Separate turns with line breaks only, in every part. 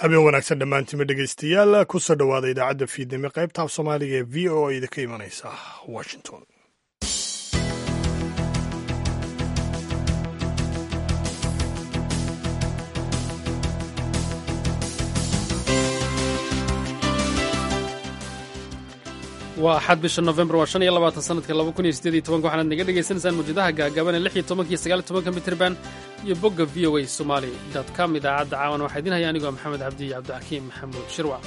habeen wanaagsan dhammaantiima dhegaystayaal kusoo dhowaada idaacadda fiidnimo qaybta af soomaaliga ee v o a idinka imanaysa washington
waa axad bisha nofembar waa shan iyo labaatan sanadka laba kun iyo sideed iyo tobanka waxaanaad naga dhegaysanaysaan mawjadaha gaagaaban ee lix iyo tobanka iyo sagaal iyo tobanka mitirban iyo bogga v o a somali dot com idaacadda caawan waxaa idin haya anigoo maxamed cabdi iyo cabdixakiim maxamuud shirwac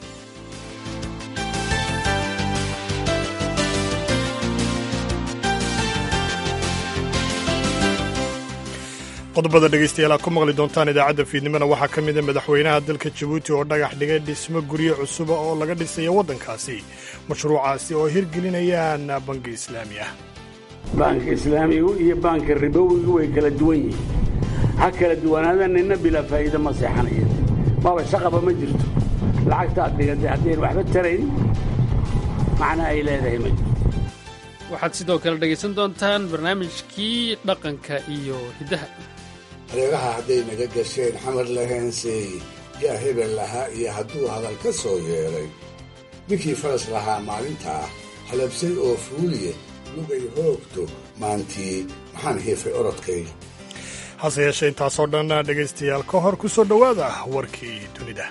qodobada dhegaystayaal aad ku maqli doontaan idaacadda fiidnimona waxaa ka mida madaxweynaha dalka jabuuti oo dhagax dhigay dhismo guryo cusuba oo laga dhisayo waddankaasi mashruucaasi oo hirgelinayaan bangi islaami ah
baanka islaamigu iyo baanka ribowigu way kala duwan yihiin ha kala duwanaada nina bilaa faa'iida ma seexanaya maba shaqaba ma jirto lacagta aad dhigatay haddayn waxba tarayn macna ay leedahay ma jirto
waxaad sidoo kale dhegaysan doontaan barnaamijkii dhaqanka iyo hiddaha
hareeraha hadday naga gasheen xamar laheenseey yaa hebel lahaa iyo hadduu hadal ka soo yeedhay ninkii faras lahaa maalintaa halabsay oo fuuliye lugay hoogto maantii maxaan hiifay orodkayga
hase yeeshee intaasoo dhan dhegaystayaal ka hor ku soo dhowaada warkii dunida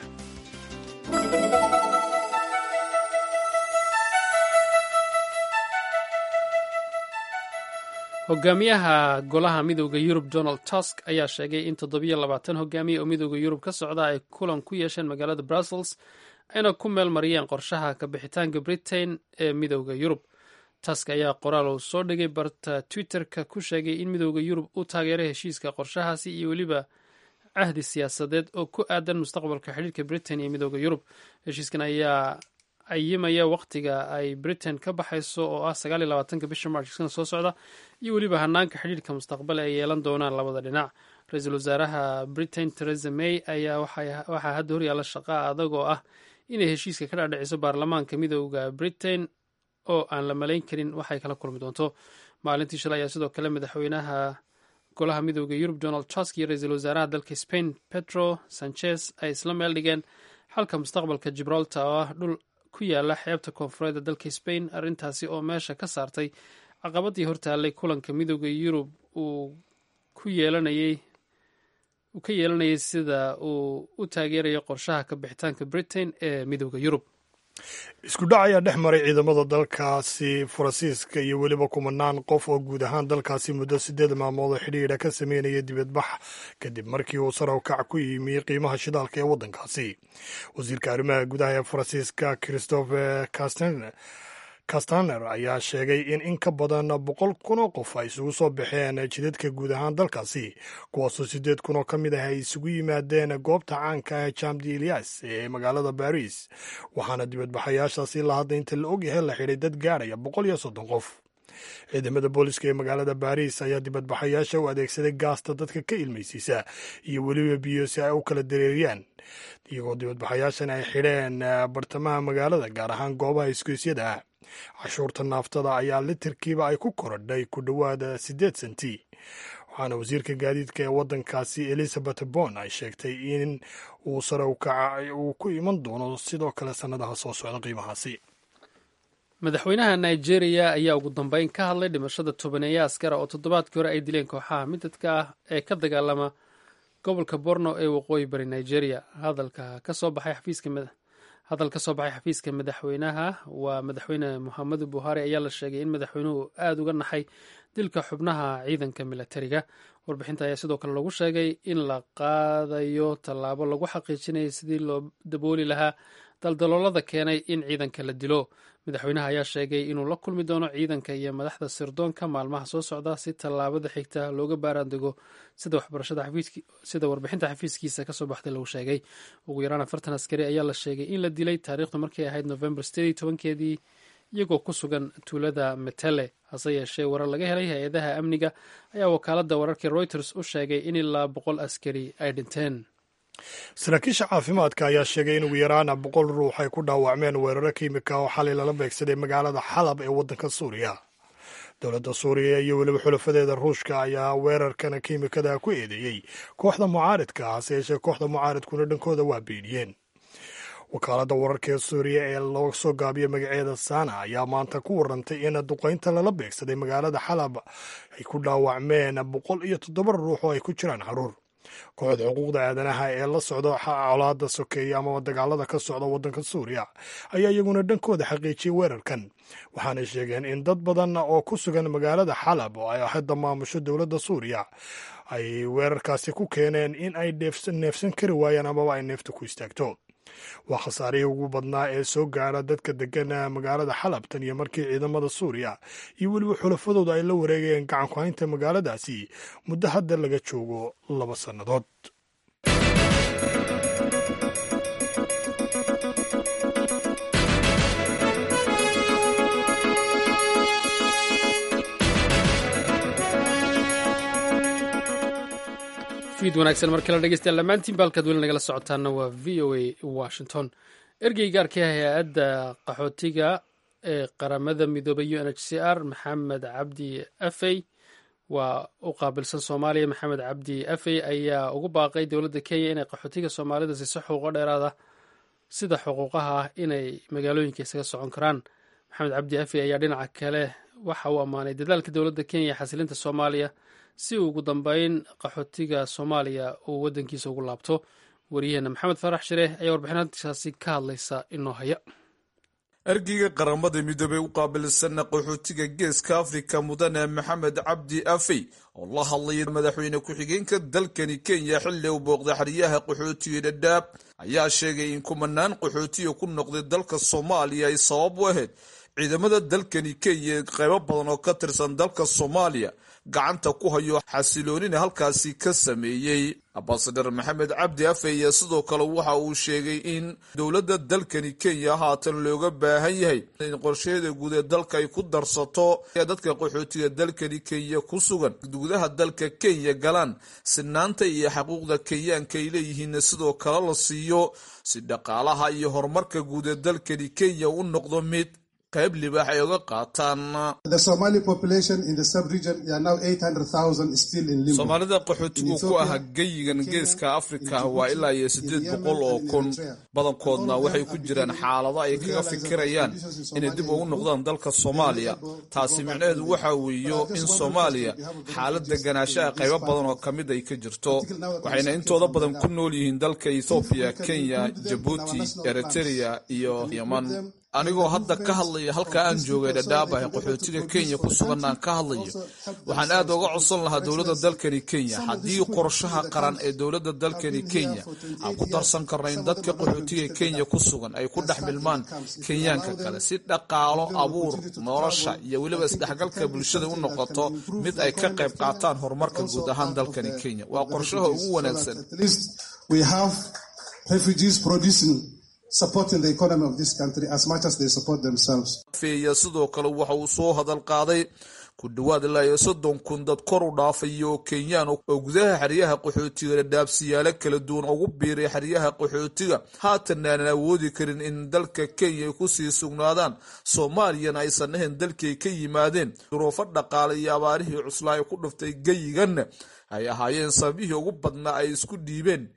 hogaamiyaha golaha midooda yurub donald tusk ayaa sheegay in toddobiyo labaatan hogaamiye oo midooda yurub ka socda ay kulan ku yeesheen magaalada brussels ayna ku meel mariyeen qorshaha kabixitaanka britain ee midooda yurub tusk ayaa qoraal uu soo dhigay barta twitter-ka ku sheegay in midooda yurub uu taageeray heshiiska qorshahaasi iyo weliba cahdi siyaasadeed oo ku aadan mustaqbalka xidhiirka britain iyo midooda yurub heshiiskan ayaa ayimaya wakhtiga ay britain ka baxayso oo ah sagaal iyo labaatanka bisha march sana soo socda iyo weliba hanaanka xidhiirka mustaqbal ay yeelan doonaan labada dhinac ra-iisul wasaaraha britain teresa may ayaa waxaa hadda horyaalla shaqaa adag oo ah inay heshiiska ka dhaadhiciso baarlamaanka midooda britain oo aan la malayn karin waxay kala kulmi doonto maalintii shalay ayaa sidoo kale madaxweynaha golaha midooda yurub donald tusk iyo ra-iisul wasaaraha dalka spain pedro sanchez ay isla meel dhigeen xalka mustaqbalka gibraltar oo ah dhul ku yaala xeebta koonfureedda dalka spain arrintaasi oo meesha ka saartay caqabadii hortaallay kulanka midooda yurub uu ku yeelanayay uu ka yeelanayay sida uu u taageerayo qorshaha ka bixitaanka britain ee midooda yurub
isku dhac ayaa dhex maray ciidamada dalkaasi faransiiska iyo weliba kumanaan qof oo guud ahaan dalkaasi muddo sideed maalmood oo xidhiidha ka sameynaya dibadbax kadib markii uu sar howkac ku yimi qiimaha shidaalka ee waddankaasi wasiirka arrimaha gudaha ee faransiiska christophe castaner ayaa sheegay in in ka badan boqol kun oo qof ay isugu soo baxeen jidadka guud ahaan dalkaasi kuwaasoo sideed kun oo ka mid ah ay isugu yimaadeen goobta caanka ah jam de elias ee magaalada baris waxaana dibadbaxayaashaasi la hadda inta la ogyahay la xidhay dad gaadhaya boqol iyo soddon qof ciidamada booliska ee magaalada baris ayaa dibadbaxayaasha u adeegsaday gaasta dadka ka ilmaysiisa iyo weliba biyo si ay u kala dareeriyaan iyagoo dibadbaxayaashan ay xidheen bartamaha magaalada gaar ahaan goobaha isgoysyada ah cashuurta naaftada ayaa litirkiiba ay ku korodhay ku dhowaada siddeed senti waxaana wasiirka gaadiidka ee waddankaasi elizabeth bon ay sheegtay in uu sare ukaca uu ku iman doono sidoo kale sannadaha soo socda qiimahaasi
madaxweynaha nigeria ayaa ugu dambeyn ka hadlay dhimashada tobaneeya askara oo toddobaadkii hore ay dileen kooxaha midadka ah ee ka dagaalama gobolka borno ee waqooyi bari nigeria hadalka kasoo baxay xafiiska hadal ka soo baxay xafiiska madaxweynaha waa madaxweyne muxamedu buhari ayaa la sheegay in madaxweynuhu aada uga naxay dilka xubnaha ciidanka milatariga warbixinta ayaa sidoo kale lagu sheegay in la qaadayo tallaabo lagu xaqiijinaya sidii loo dabooli lahaa daldaloolada keenay in ciidanka la dilo madaxweynaha ayaa sheegay inuu la kulmi doono ciidanka iyo madaxda sirdoonka maalmaha soo socda si tallaabada xigta looga baaraandego sida warbixinta xafiiskiisa kasoo baxday lagu sheegay ugu yaraan afartan askari ayaa la sheegay in la dilay taariikhdu markay ahayd novembar sideed tobankeedii iyagoo ku sugan tuulada metele hase yeeshee warar laga helay hay-adaha amniga ayaa wakaalada wararkii reuters u sheegay in ilaa boqol askari ay dhinteen
saraakiisha caafimaadka ayaa sheegay in ugu yaraan boqol ruux ay ku dhaawacmeen weeraro kiimika oo xalay lala beegsaday magaalada xalab ee waddanka suuriya dowladda suuriya iyo weliba xulafadeeda ruushka ayaa weerarkan kiimikada ku eedeeyey kooxda mucaaridka ah hase yeeshee kooxda mucaaridkuna dhankooda waa beeniyeen wakaaladda wararka ee suuriya ee loo soo gaabiyo magaceeda sana ayaa maanta ku warantay in duqaynta lala beegsaday magaalada xalab ay ku dhaawacmeen boqol iyo toddoba ruux oo ay ku jiraan caruur kooxda xuquuqda aadanaha ee la socda colaada sokeeya amaba dagaalada ka socda waddanka suuriya ayaa iyaguna dhankooda xaqiijiyey weerarkan waxaanay sheegeen in dad badan oo ku sugan magaalada xalab oo ay hadda maamusho dowladda suuriya ay weerarkaasi ku keeneen in ay neefsan kari waayaan amaba ay neefta ku istaagto waa khasaarihii ugu badnaa ee soo gaara dadka degan magaalada xalab tan iyo markii ciidamada suuriya iyo weliba xulafadooda ay la wareegayeen gacan ku haynta magaaladaasi muddo hadda laga joogo laba sannadood
fiid wanaagsan mar kale dhegeystayaal dhammaantiin baalkaad weli nagala socotaana waa v o a washington ergey gaarka ah hay-adda qaxootiga ee qaramada midoobay u n h c r maxamed cabdi afey waa u qaabilsan soomaaliya maxamed cabdi afey ayaa ugu baaqay dowladda kenya inay qaxootiga soomaalida siiso xuquuqo dheeraada sida xuquuqaha ah inay magaalooyinka isaga socon karaan maxamed cabdi afey ayaa dhinaca kale waxa uu ammaanay dadaalka dowladda kenya ee xasilinta soomaaliya si uu ugu dambeyn qaxootiga soomaaliya uu waddankiisa ugu laabto waryaheena maxamed farax shireh ayaa warbixintaasi ka hadlaysa inoo haya
ergeyga qaramada midoobey u qaabilsana qaxootiga geeska afrika mudane maxamed cabdi afey oo la hadlaya madaxweyne ku-xigeenka dalkani kenya xilli uu booqday xeryaha qaxootiga dhadhaab ayaa sheegay in kumanaan qaxootiga ku noqday dalka soomaaliya ay sabab u ahayd ciidamada dalkani kenya qaybo badan oo ka tirsan dalka soomaaliya gacanta ku hayo xasiloonina halkaasi ka sameeyey ambasadar maxamed cabdi afeya sidoo kale waxa uu sheegay in dowladda dalkani kenya haatan looga baahan yahay in qorsheeda guud ee dalka ay ku darsato dadka qaxootiga dalkani kenya ku sugan gudaha dalka kenya galaan sinaanta iyo xaquuqda kenyaanka ay leeyihiinna sidoo kale la siiyo si dhaqaalaha iyo horumarka guud ee dalkani kenya u noqdo mid qayb libaax ay uga qaataan soomaalida qaxootigu ku ah geyigan geeska afrika waa ilaa iyo siddeed boqol oo kun badankoodna waxay ku jiraan xaalado ay kaga fikirayaan inay dib ugu noqdaan dalka soomaaliya taasi micnaheedu waxa weeyo in soomaaliya xaalad deganaanshaha qaybo badan oo ka mid ay ka jirto waxayna intooda badan ku nool yihiin dalka ethoobiya kenya jabuuti eritrea iyo yeman anigoo hadda ka hadlaya halka aan joogay dhadhaabah qaxootiga kenya ku sugan aan ka hadlayo waxaan aad uga codsan lahaa dowladda dalkani kenya haddii qorshaha qaran ee dowladda dalkani kenya aan ku darsan karna in dadka qaxootiga kenya ku sugan ay ku dhex milmaan kenyaanka kale si dhaqaalo abuur nolosha iyo weliba isdhexgalka bulshada u noqoto mid ay ka qayb qaataan horumarka guud ahaan dalkani kenya waa qorshaha ugu wanaagsan feeya sidoo kale waxa uu soo hadal qaaday ku dhowaad ilaa iyo soddon kun dad kor u dhaafaya oo kenyaan oo gudaha xeryaha qaxootiga dhadhaabsiyaalo kala duwan ugu biiray xeryaha qaxootiga haatan aanan awoodi karin in dalka kenya ay ku sii sugnaadaan soomaaliyana aysan ahayn dalkii ay ka yimaadeen duruufo dhaqaale iyo abaarihii cuslaa ay ku dhuftay geyiganna ay ahaayeen sababihii ugu badnaa ay isku dhiibeen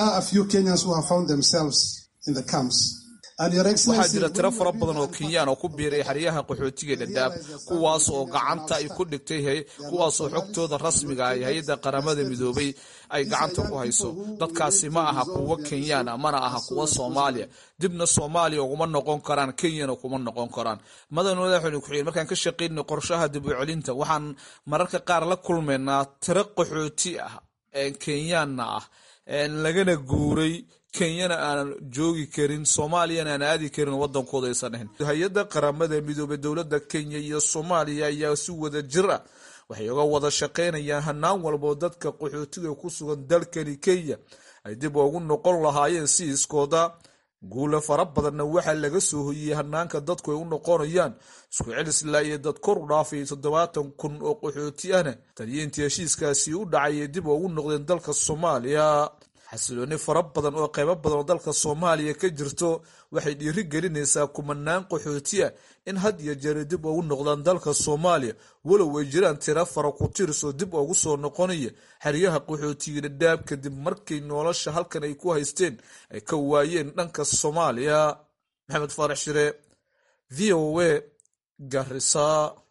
waxaa jira tiro fara badan oo kenyaan oo ku biiray xeryaha qaxootiga dhadhaab kuwaas oo gacanta ay ku dhigtay kuwaasoo xogtooda rasmiga ay hay-adda qaramada midoobay ay gacanta ku hayso dadkaasi ma aha kuwo kenyaana mana aha kuwo soomaaliya dibna soomaaliya uguma noqon karaan kenyana kuma noqon karaan madan madaxweyne ku-xigeen markaan ka shaqaynay qorshaha dib u celinta waxaan mararka qaar la kulmaynaa tiro qaxooti ah kenyaanna ah lagana guuray kenyana aanan joogi karin soomaaliyana aan aadi karin wadankooda aysan ahayn hay-adda qaramada midoobey dowladda kenya iyo soomaaliya ayaa si wada jir ah waxay uga wada shaqaynayaan hanaan walboo dadka qaxootiga ku sugan dalkani kenya ay dib ugu noqon lahaayeen si iskooda guula fara badanna waxaa laga soo hoyiyey hanaanka dadku ay u noqonayaan isku celisla iyo dad kor u dhaafay toddobaatan kun oo qaxooti ahna taliyiintii heshiiskaasi u dhacayay dib ugu noqdeen dalka soomaaliya xasilooni fara badan oo qaybo badan oo dalka soomaaliya ka jirto waxay dhiiri gelinaysaa kumanaan qaxootiya in had iyo jeeri dib ugu noqdaan dalka soomaaliya walow ay jiraan tira fara ku tiris oo dib ugu soo noqonaya xeryaha qaxootiga dhadhaab kadib markay nolosha halkan ay ku haysteen ay ka waayeen dhanka soomaaliya maxamed faarax shire v o a garisa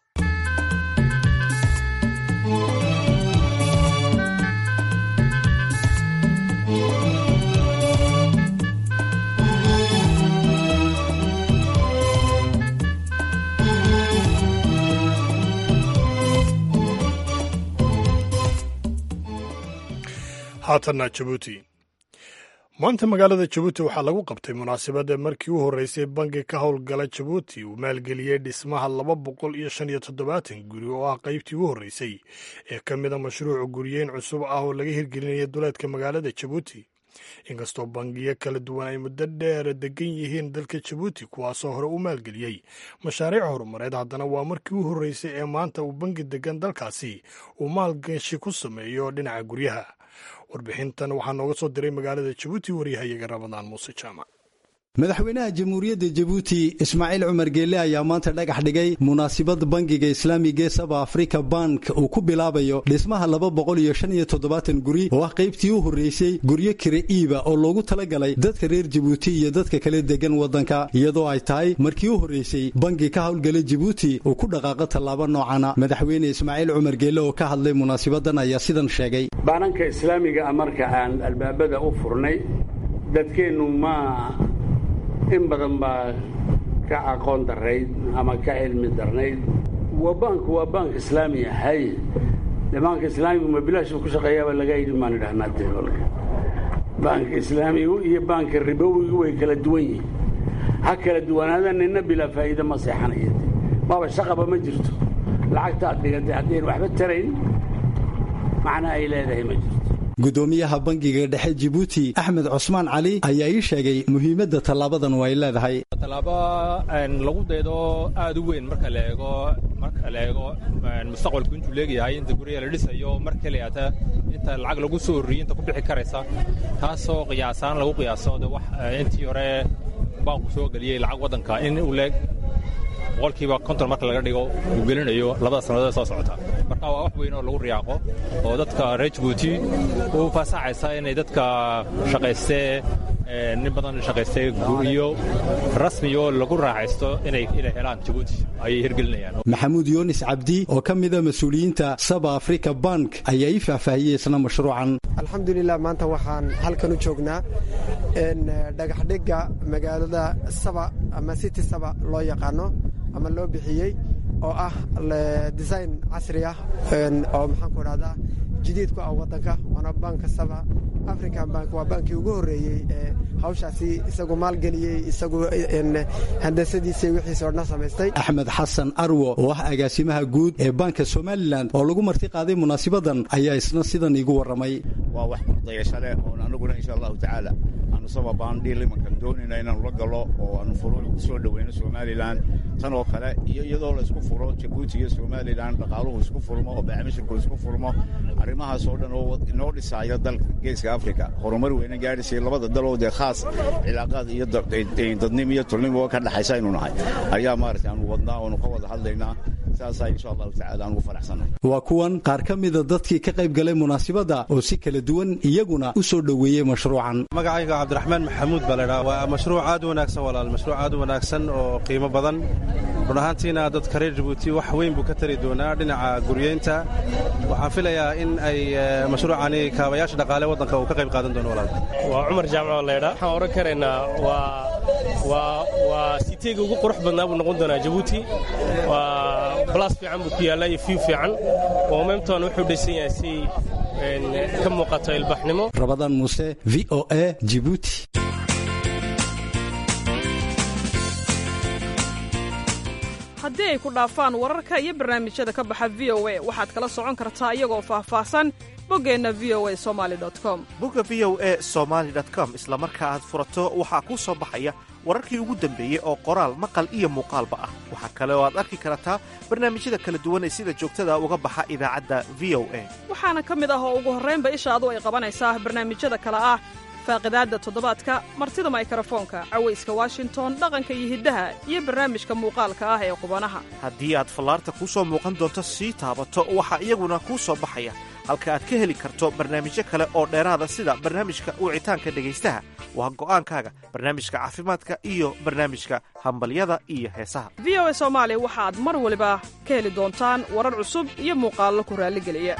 haatanna jabuuti maanta magaalada jabuuti waxaa lagu qabtay munaasabadda markii u horreysay bangi ka howlgala jabuuti uu maalgeliyey dhismaha laba boqol iyo shan iyo toddobaatan guri oo ah qaybtii u horreysay ee ka mida mashruuca guriyeyn cusub ah oo laga hirgelinaya duleedka magaalada jabuuti inkastoo bangiyo kala duwan ay muddo dheer degan yihiin dalka jabuuti kuwaasoo hore u maalgeliyey mashaariic horumareed haddana waa markii u horreysay ee maanta uu bangi degan dalkaasi uu maalgashi ku sameeyo dhinaca guryaha warbixintan waxaa nooga soo diray magaalada jabuuti waryahayaga ramadaan muuse jaamac
madaxweynaha jamhuuriyadda jabuuti ismaaciil cumar geelle ayaa maanta dhagax dhigay munaasibad bangiga islaamiga ee saba afrika bank uu ku bilaabayo dhismaha laba boqol iyo shan iyo toddobaatan guri oo ah qaybtii u horreysay guryo kire iiba oo loogu talagalay dadka reer jabuuti iyo dadka kale degan waddanka iyadoo ay tahay markii u horreysay bangi ka howlgala jabuuti uu ku dhaqaaqo tallaabo noocana madaxweyne ismaaciil cumar geelle oo ka hadlay munaasabadan ayaa sidan sheegay
baananka islaamiga a marka aan albaabada u furnay dadkeennu ma in badan baa ka aqoon darayd ama ka cilmi darnayd waa baanku waa baank islaami ahay de baanka islaamigu ma bilaashuu ku shaqeeyaaba laga yidhi maan idhahnaa deolka baanka islaamigu iyo baanka ribowigu way kala duwan yihiin ha kala duwanaada nina bilaa faa'iida ma seexanaya maaba shaqaba ma jirto lacagta aad dhigatay haddayn waxba tarayn macna ay leedahay ma jirto
gudoomiyaha bangiga dhexe jibuuti axmed cusmaan cali ayaa ii sheegay muhiimadda tallaabadan ay leedahay
tallaabo lagu daydo aad u weyn marka la eego marka la eego mustaqbalku intuu leegayahay inta guryaha la dhisayo mar keliyaata inta lacag lagu soo horriyey inta ku bixi karaysa taasoo qiyaasaan lagu qiyaaso de wax intii hore baanku soo geliyey lacag waddanka in uu leeg boqolkiiba konton marka laga dhigo uu gelinayo labada sannadood soo socota marka waa wax weyn oo lagu riyaaqo oo dadka reer jabuuti u fasaxaysa inay dadka shaqaystee nin badan shaqaystay guryo rasmi oo lagu raaxaysto inay helaan jabuuti ayay hirgelinayaan
maxamuud yunis cabdi oo ka mida mas-uuliyiinta saba africa bank ayaa ii faahfaahiyey isna mashruucan
alxamdulilah maanta waxaan halkan u joognaa dhagaxdhigga magaalada saba ama city saba loo yaqaano ama loo bixiyey oo ah design casri ah oo maxaanku dhahdaa jadiid ku ah waddanka waana banka saba african bank waa bankii ugu horreeyey ee hawshaasi isagu maalgeliyey isagu handasadiisa wixiisa odhan samaystay
axmed xasan arwo oo ah agaasimaha guud ee banka somalilan oo lagu marti qaaday munaasibadan ayaa isna sidan iigu warramay
waa wax kordayasho leh oon anaguna insha allahu tacaala aanu saba baandhiil imankan doonayna inaanu la galo oo aanu furuuc ku soo dhoweyno somalilan tan oo kale iyo iyadoo la isku furo jabuuti iyo somalilan dhaqaaluhu isku furmo oo baamishirku isku furmo arrimahaas oo dhan oo inoo dhisaayo dalka geeska afrika horumar weyna gaadhisay labada daloo dee khaas cilaaqaad iyo dadnimo iyo tulnimo ka dhexaysa aynu nahay ayaa maaragtay aanu wadnaa oonu ka wada hadlaynaa saasaa insha allahu tacala aan ugu faraxsannahay
waa kuwan qaar ka mida dadkii ka qayb galay munaasibadda oo si kala duwan iyaguna u soo dhoweeyey mashruucan
magacayga cabdiraxmaan maxamuud baa laydhaha waa mashruuc aad u wanaagsan walaal mashruuc aad u wanaagsan oo qiimo badan run ahaantiina dadka reer jabuuti wax weyn buu ka tari doonaa dhinaca guryeynta waxaan filayaa in ay mashruucani kaabayaasha dhaqaale waddanka uu ka qayb qaadan doono walaal
waa cumar jaamac laydha waxaan odhan karaynaa waa waa waa siteega ugu qurux badnaa buu noqon doonaa jabuuti waa balas fiican buu ku yaallaa iyo fiw fiican oo meemtoona wuxuu dhaysan yahay si ka muuqato ilbaxnimo
rabadaan muuse v o a jibuuti
haddii ay ku dhaafaan wararka iyo barnaamijyada ka baxa v o a waxaad kala socon kartaa iyagoo faahfaahsan boggeenna v o a somali com
bogga v o e somaali com isla marka aad furato waxaa kuu soo baxaya wararkii ugu dambeeyey oo qoraal maqal iyo muuqaalba ah waxaa kale oo aad arki kartaa barnaamijyada kala duwan ee sida joogtada uga baxa idaacadda v o a
waxaana ka mid ah oo ugu horraynba ishaadu ay qabanaysaa barnaamijyada kale ah faaqidaadda toddobaadka martida maykarafoonka cawayska washington dhaqanka iyo hiddaha iyo barnaamijka muuqaalka ah ee qubanaha
haddii aad fallaarta kuu soo muuqan doonto sii taabato waxaa iyaguna kuu soo baxaya halka aad ka heli karto barnaamijyo kale oo dheeraada sida barnaamijka wicitaanka dhegaystaha waa go'aankaaga barnaamijka caafimaadka iyo barnaamijka hambalyada iyo heesaha
v o a soomaali waxaad mar waliba ka heli doontaan warar cusub iyo muuqaallo ku raalligeliya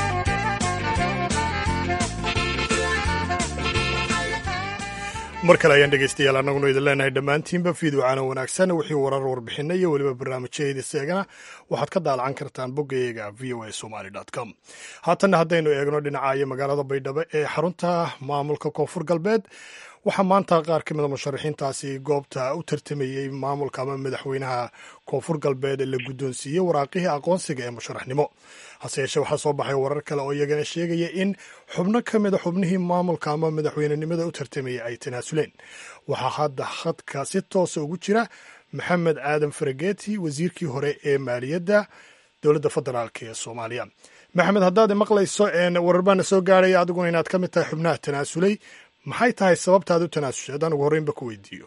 mar kale ayaan dhegaystayaal annaguna idin leenahay dhammaantiinba fiiduucaana wanaagsan wixii warar warbixinna iyo weliba barnaamijyada seegana waxaad ka daalacan kartaan boggayaga v o a somaly com haatanna haddaynu eegno dhinacayo magaalada baydhabo ee xarunta maamulka koonfur galbeed waxaa maanta qaar ka mida musharaxiintaasi goobta u tartamayey maamulka ama madaxweynaha koonfur galbeed la guddoonsiiyey waraaqihii aqoonsiga ee musharaxnimo hase yeeshee waxaa soo baxay warar kale oo iyagana sheegaya in xubno ka mida xubnihii maamulka ama madaxweynenimada u tartamayay ay tanaasuleen waxaa hadda khadka si toosa ugu jira maxamed aadan farageti wasiirkii hore ee maaliyadda dowladda federaalk ee soomaaliya maxamed haddaad maqlayso warar baana soo gaaraya adiguna inaad ka mid tahay xubnaha tanaasulay maxay tahay sababtaad u tanaasushay haddaan ugu horreynba ku weydiiyo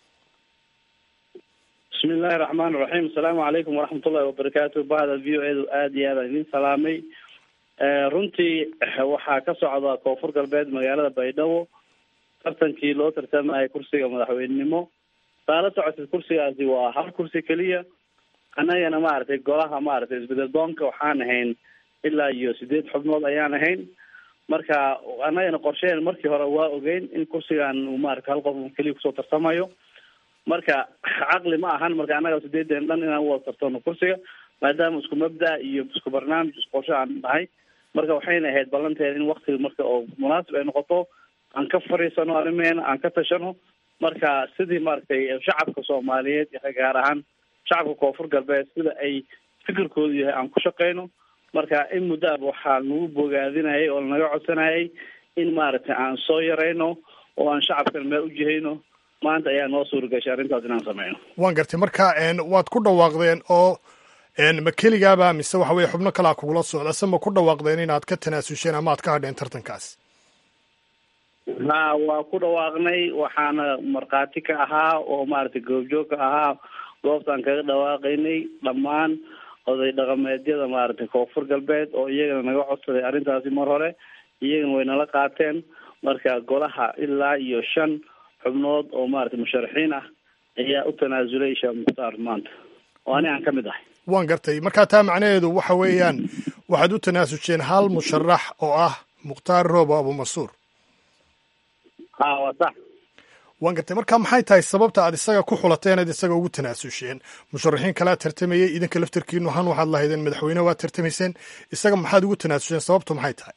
bismi illaahi raxmaan raxiim asalaamu calaykum waraxmatullahi wabarakaatu bahda v o edu aada iyo aadaan idin salaamay runtii waxaa ka socda koonfur galbeed magaalada baydhabo tartankii loo tartamayay kursiga madaxweynenimo saa la socotid kursigaasi waa hal kursi keliya annagana maaragtay golaha maaragtay isbedel doonka waxaan ahayn ilaa iyo sideed xubnood ayaan ahayn marka annagana qorsheen markii hore waa ogeyn in kursigan uu maarata hal qof keliya kusoo tartamayo marka caqli ma ahan marka annaga sideedan dhan inaan uwada tartano kursiga maadaama isku mabda iyo isku barnaamij isku qorsho aan nahay marka waxayna ahayd ballanteeda in waktiga marka oo munaasib ay noqoto aan ka fariisano arrimeena aan ka tashano marka sidii maaragtay shacabka soomaaliyeed gaar ahaan shacabka koonfur galbeed sida ay fikirkoodu yahay aan ku shaqeyno marka in muddaaba waxaa nagu bogaadinayay oo lanaga codsanayay in maaragtay aan soo yarayno oo aan shacabkan meel u jihayno maanta ayaa noo suura gashay arrintaas inaan sameyno
waan gartay marka waad ku dhawaaqdeen oo ma keligaaba mise waxa weye xubno kalaa kugula socda se ma ku dhawaaqdeen inaad ka tanaasusheen ama aad ka hadheen tartankaas
ha waa ku dhawaaqnay waxaana markhaati ka ahaa oo maaragtay goobjoog ka ahaa goobtaan kaga dhawaaqaynay dhammaan oday dhaqameedyada maaragtay koonfur galbeed oo iyagana naga codsaday arrintaasi mar hore iyagana way nala qaateen marka golaha ilaa iyo shan xubnood oo maaragtay musharaxiin ah ayaa u tanaasulay sheekh mukhtaar maanta oo ani aan ka mid ahay
waan gartay markaa taa macnaheedu waxa weeyaan waxaad u tanaasusheen hal musharax oo ah mukhtaar roobo abumansuur
ha waa sax
waan gartay marka maxay tahay sababta aad isaga ku xulateen aad isaga ugu tanaasusheen musharaxiin kalea tartamayey idinka laftarkiinu han waxaad lahaydeen madaxweyne waad tartamayseen isaga maxaad ugu tanaasusheen sababtu maxay tahay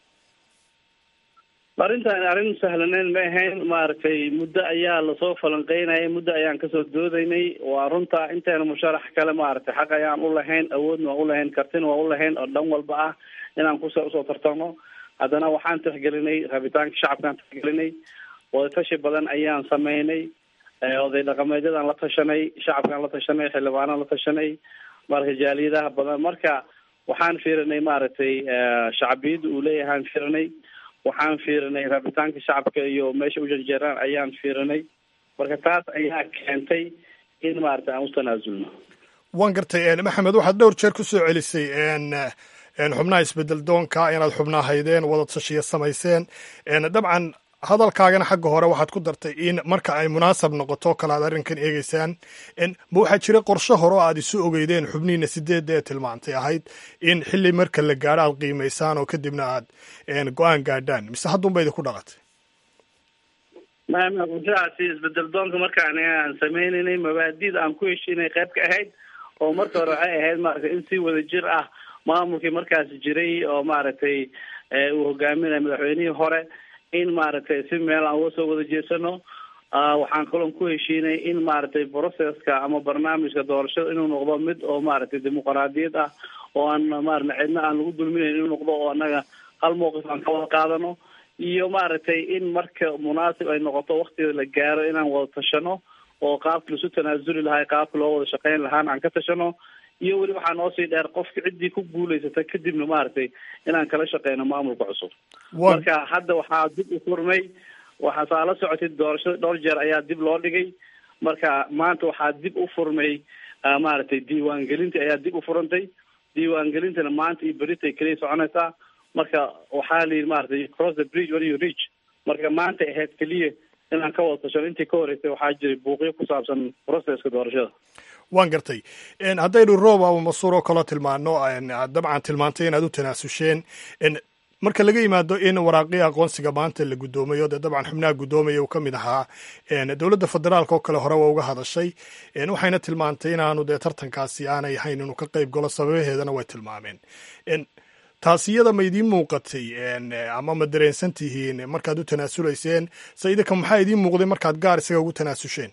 arrintan arrin sahlaneyn ma ahayn maaragtay muddo ayaa lasoo falanqeynayay muddo ayaan kasoo doodaynay waa runta inteena musharax kale maaragtay xaq ayaan u lahayn awoodna waa u lahayn kartina waa u lahayn oo dhan walba ah inaan kusa usoo tartamo haddana waxaan tixgelinay rabitaanka shacabkaan tixgelinay wadatashi badan ayaan sameynay oday dhaqameedyadaan la tashanay shacabkaan la tashanay xildhibaanaan la tashanay marka jaaliyadaha badan marka waxaan fiirinay maaragtay shacbiyadda uu leeyahaan fiirinay waxaan fiirinay rabitaanka shacabka iyo meesha u janjeeraan ayaan fiirinay marka taas ayaa keentay in maaragtay aan u tanaasulno
waan gartay maxamed waxaad dhowr jeer ku soo celisay xubnaha isbedel doonka inaad xubnaa haydeen wada tashiya samayseen dabcan hadalkaagana xagga hore waxaad ku dartay in marka ay munaasab noqoto kale aad arrinkan eegeysaan ma waxaa jira qorshe hore oo aad isu ogeydeen xubnihiina sideedda ee tilmaantay ahayd in xilli marka la gaadho aad qiimaysaan oo kadibna aad go-aan gaadhaan mise haddunba idinku dhaqatay
maama qorshahaasi isbedel doonka markaan aan sameynaynay mabaadida aan ku heshiinay qayb ka ahayd oo marka hore waxay ahayd maaragtay in si wada jir ah maamulkii markaasi jiray oo maaragtay uu hogaaminaya madaxweynihii hore in maaragtay si meel aan uga soo wada jeesano waxaan kaloon ku heshiinay in maaragtay processka ama barnaamijka doorashada inuu noqdo mid oo maaragtay dimuqraadiyad ah oo aan maarata cidna aan lagu dulminayn inuu noqdo oo annaga hal mowqif aan ka wada qaadano iyo maaragtay in marka munaasib ay noqoto waktiga la gaaro inaan wada tashano oo qaabki laisu tanaasuli lahaa qaabka loo wada shaqeyn lahaana aan ka tashano iyo weli waxaa noo sii dheer qofka ciddii ku guulaysata kadibna maaragtay inaan kala shaqeyno maamulka cusub marka hadda waxaa dib u furmay waxaa saa la socotay doorashada dhowr jeer ayaa dib loo dhigay marka maanta waxaa dib u furmay maaragtay diiwaangelintii ayaa dib u furantay diiwaangelintana maanta iyo beritay keliya soconaysaa marka waxaa la yidhi maaragtay cross the bridge when you reach marka maanta ahayd keliya inaan ka wada tashano intii ka horeysay waxaa jiray buuqyo ku saabsan processka doorashada
waan gartay haddaynu roob ama masuur oo kaloo tilmaano dabcan tilmaantay inaad u tanaasulsheen marka laga yimaado in waraaqii aqoonsiga maanta la guddoomayo dee dabcan xubnaha guddoomaya uu ka mid ahaa dowladda federaalka oo kale hore waa uga hadashay waxayna tilmaantay inaanu dee tartankaasi aanay ahayn inuu ka qayb galo sababaheedana way tilmaameen taasi iyada ma idiin muuqatay ama ma dareensan tihiin markaad u tanaasulayseen se idinka maxaa idiin muuqday markaad gaar isaga ugu tanaasusheen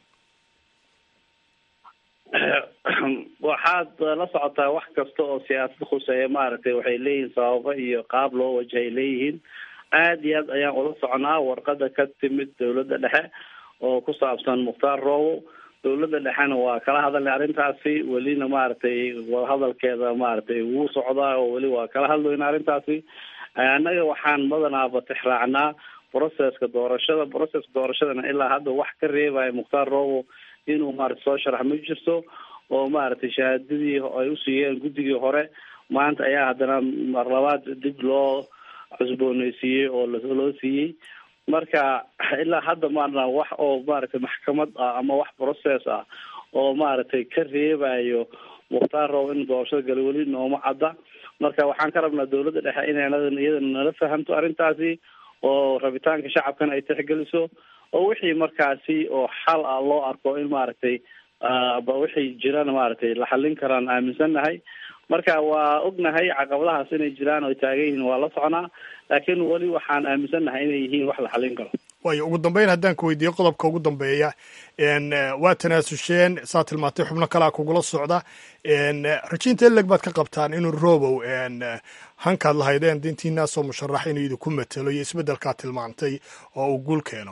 waxaad la socotaa wax kasta oo siyaasad khuseeya maaragtay waxay leeyihiin sababo iyo qaab loo wajahay leeyihiin aad iyo aad ayaan ula soconaa warqada ka timid dowladda dhexe oo ku saabsan mukhtaar roobo dowladda dhexena waa kala hadalnay arrintaasi welina maaragtay wadahadalkeeda maaragtay wuu socdaa oo weli waa kala hadlayna arrintaasi annaga waxaan badanaaba tixraacnaa processka doorashada processka doorashadana ilaa hadda wax ka reebaya mukhtaar roobo inuu maarata soo sharax ma jirto oo maaragtay shahaadadii ay usiiyeen guddigii hore maanta ayaa haddana mar labaad dib loo cusbooneysiiyey oo loo siiyey marka ilaa hadda maarna wax oo maaragtay maxkamad ah ama wax process ah oo maaragtay ka reebayo mukhtaar roob in doorashada gala weli nooma cadda marka waxaan ka rabnaa dowladda dhexe inay iyadana nala fahamto arrintaasi oo rabitaanka shacabkana ay tixgeliso oo wixii markaasi oo xal ah loo arko in maaragtay ba wixii jirana maaragtay la xallin karaan aaminsannahay marka waa ognahay caqabadahaas inay jiraan oo taagan yihiin waa la soconaa laakiin weli waxaan aaminsannahay inay yihiin wax la xallin karo
waayo ugu dambeyn haddaan ku weydiiyo qodobka ugu dambeeya waa tanaasusheen saa tilmaantay xubno kalea kugula socda rajiinta eleg baad ka qabtaan inuu robow hankaad lahaydeen dintiinaasoo musharax inuu idinku matelo iyo isbeddelkaad tilmaantay oo uu guul keeno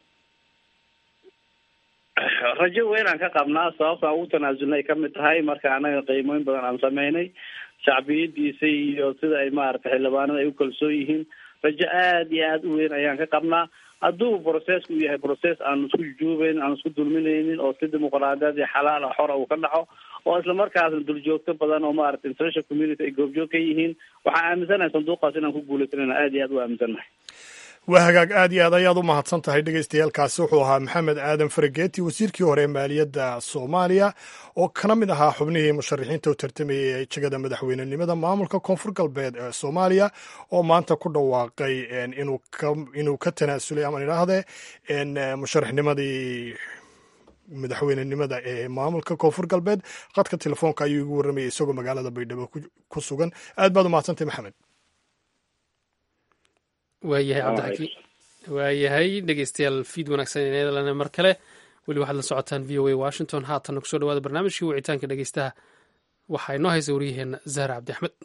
rajo weyn aan ka qabnaa sababtaan ugu tanaasulna ay kamid tahay marka anaga qiimooyin badan aan sameynay shacbiyadiisa iyo sida ay maaragtay xildhibaanada ay u kalsoon yihiin rajo aad iyo aad u weyn ayaan ka qabnaa hadduu processku yahay process aan isku jujuubeyn aan isku dulminaynin oo si dimuqraadiyaad iyo xalaal ah xora uu ka dhaco oo islamarkaasna duljoogto badan oo maaragtay international community ay goobjoog ka yihiin waxaan aaminsanahay sanduuqaas inaan ku guuleysanayna aad iyo aad u aaminsannahay
waa hagaag aad iyo aad ayaad u mahadsan tahay dhegeystayaaalkaasi wuxuu ahaa maxamed aadan farageeti wasiirkii hore ee maaliyadda soomaaliya oo kana mid ahaa xubnihii musharaxiinta u tartamayay ee jegada madaxweynenimada maamulka koonfur galbeed ee soomaaliya oo maanta ku dhawaaqay inuu ka tanaasulay ama idhaahde musharaxnimadii madaxweynenimada ee maamulka koonfur galbeed qadka telefoonka ayuu igu warramayay isagoo magaalada baydhabo ku sugan aad baad u mahadsantahy maxamed
waayahay cabdixakiim waayahay dhegeystayaal fiid wanaagsan inadalana mar kale weli waxaad la socotaan v o a washington haatanna kusoo dhawaada barnaamijkii wicitaanka dhegeystaha waxaa inoo haysa waryaheena zahra cabdi axmed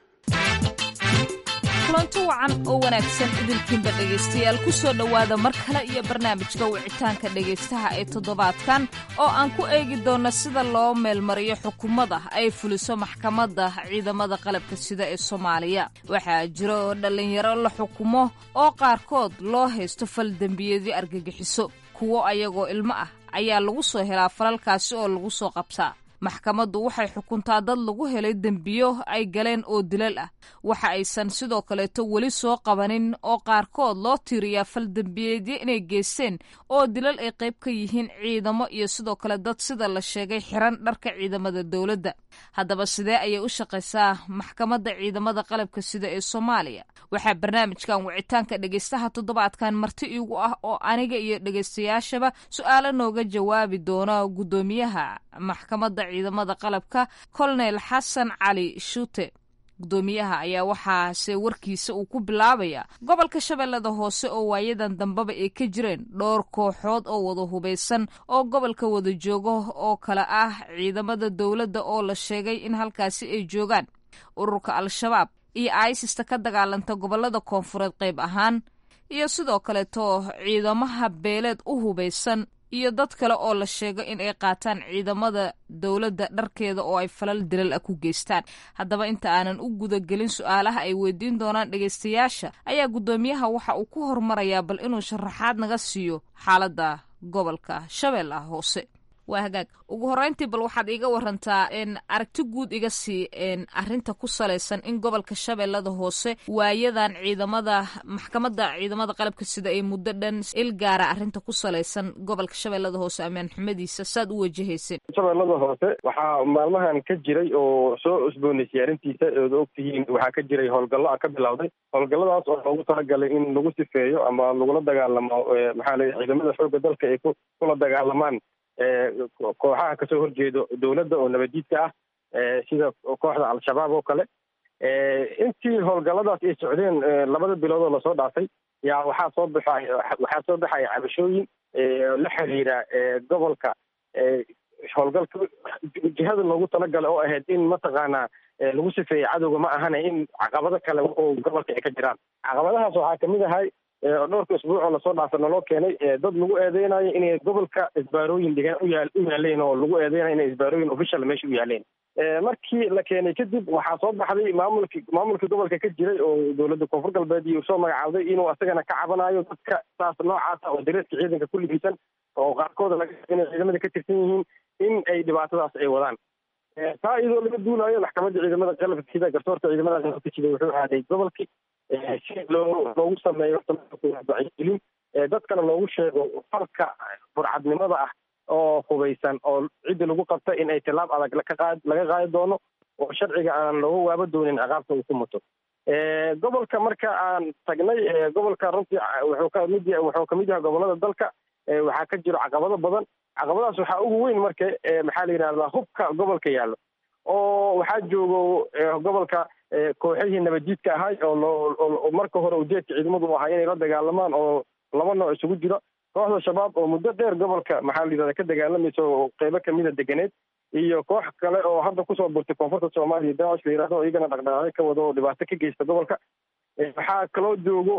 kulanto wacan oo wanaagsan idinkiinba dhegaystayaal ku soo dhowaada mar kale iyo barnaamijka wicitaanka dhegaystaha ee toddobaadkan oo aan ku eegi doonno sida loo meelmariyo xukuumada ay fuliso maxkamadda ciidamada qalabka sida ee soomaaliya waxaa jira oo dhallinyaro la xukumo oo qaarkood loo haysto fal dembiyeedyo argagixiso kuwo ayagoo ilmo ah ayaa lagu soo helaa falalkaasi oo lagu soo qabtaa maxkamaddu waxay xukuntaa dad lagu helay dembiyo ay galeen oo dilal ah waxa aysan sidoo kaleeto weli soo qabanin oo qaarkood loo tiiriyaa fal dembiyeedyo inay geysteen oo dilal ay qayb ka yihiin ciidamo iyo sidoo kale dad sida la sheegay xiran dharka ciidamada dowladda haddaba sidee ayay u shaqaysaa maxkamadda ciidamada qalabka sida ee soomaaliya waxaa barnaamijkan wicitaanka dhegaystaha toddobaadkan marti iigu ah oo aniga iyo dhegaystayaashaba su-aalo nooga jawaabi doona guddoomiyaha maxkamadda ciidamada qalabka kolonel xasan cali shuute guddoomiyaha ayaa waxaase warkiisa uu ku bilaabaya gobolka shabeellada hoose oo waayadan dambeba ay ka jireen dhowr kooxood oo wada hubaysan oo gobolka wada jooga oo kale ah ciidamada dowladda oo la sheegay in halkaasi ay joogaan ururka al-shabaab iyo aisista ka dagaalanta gobolada koonfureed qayb ahaan iyo sidoo kaleeto ciidamaha beeleed u hubaysan iyo dad kale oo la sheego in ay qaataan ciidamada dowladda dharkeeda oo ay falal dilal ah ku geystaan haddaba inta aanan u gudagelin su-aalaha ay weydiin doonaan dhegaystayaasha ayaa guddoomiyaha waxa uu ku hormarayaa bal inuu sharaxaad naga siiyo xaaladda gobolka shabeellaha hoose waa hagaag ugu horreyntii bal waxaad iiga warantaa aragti guud iga sii arrinta ku salaysan in gobolka shabeellada hoose waayadan ciidamada maxkamadda ciidamada qalabka sida ay muddo dhan il gaara arrinta ku salaysan gobolka shabeellada hoose ammaan xumadiisa saad u wajahayseen
shabeellada hoose waxaa maalmahan ka jiray oo soo cusboonaysay arrintiisa ood ogtihiin waxaa ka jiray howlgallo a ka bilowday howlgalladaas oo loogu talagalay in lagu sifeeyo ama lagula dagaalamo maxaa la ciidamada xoogga dalka ay kula dagaalamaan kooxaha kasoo horjeedo dowladda oo nabaddiidka ah sida kooxda al-shabaab oo kale intii howlgalladaas ay socdeen labada bilood oo lasoo dhaafay yaa waxaa soo baxay waxaa soo baxaya cabashooyin la xiriira gobolka howlgalka jihada loogu talagalay oo ahayd in mataqaanaa lagu sifeeyey cadowga ma ahana in caqabado kale oo gobolka ay ka jiraan caqabadahaas waxaa kamid ahay dhowrka isbuuc oo lasoo dhaafa naloo keenay dad lagu eedeynayo inay gobolka isbaarooyin dhigaan uyaa u yaaleen oo lagu eedeynayo inay isbaarooyin official meesha u yaaleen markii la keenay kadib waxaa soo baxday maamulki maamulkii gobolka ka jiray oo dowladda koonfur galbeed iyo soo magacaawday inuu asagana ka cabanayo dadka saas noocaasa oo dareeska ciidanka ku libisan oo qaarkooda laga inay ciidamada ka tirsan yihiin in ay dhibaatadaas ay wadaan taa iyadoo laga duulayo maxkamadda ciidamada qalabka sida garsoorka ciidamada qalabka sida wuxuu aaday gobolkii si loo loogu sameeyo wacyigelin dadkana loogu sheego falka burcadnimada ah oo hubaysan oo cidda lagu qabta in ay tilaab adag laqaad laga qaadi doono oo sharciga aan looga waaba doonin ciqaabta uu ku muto gobolka marka aan tagnay gobolka runtii wuxuu kamid wuxuu kamid yahay gobolada dalka waxaa ka jiro caqabado badan caqabadaas waxaa ugu weyn marka maxaa la yidhahdaa hubka gobolka yaallo oo waxaa joogo gobolka kooxihii nabaddiidka ahay oo loo marka hore ujeedka ciidamadu ahaa inay la dagaalamaan oo laba nooc isugu jiro kooxda shabaab oo muddo dheer gobolka maxaa la yidhahda ka dagaalamaysa oo qeybo kamida deganeed iyo koox kale oo hadda kusoo burtay koonfurta soomaaliya daacish la yidhahdo iyagana dhaqdhaqaaqyo ka wado oo dhibaato ka geysta gobolka waxaa kaloo joogo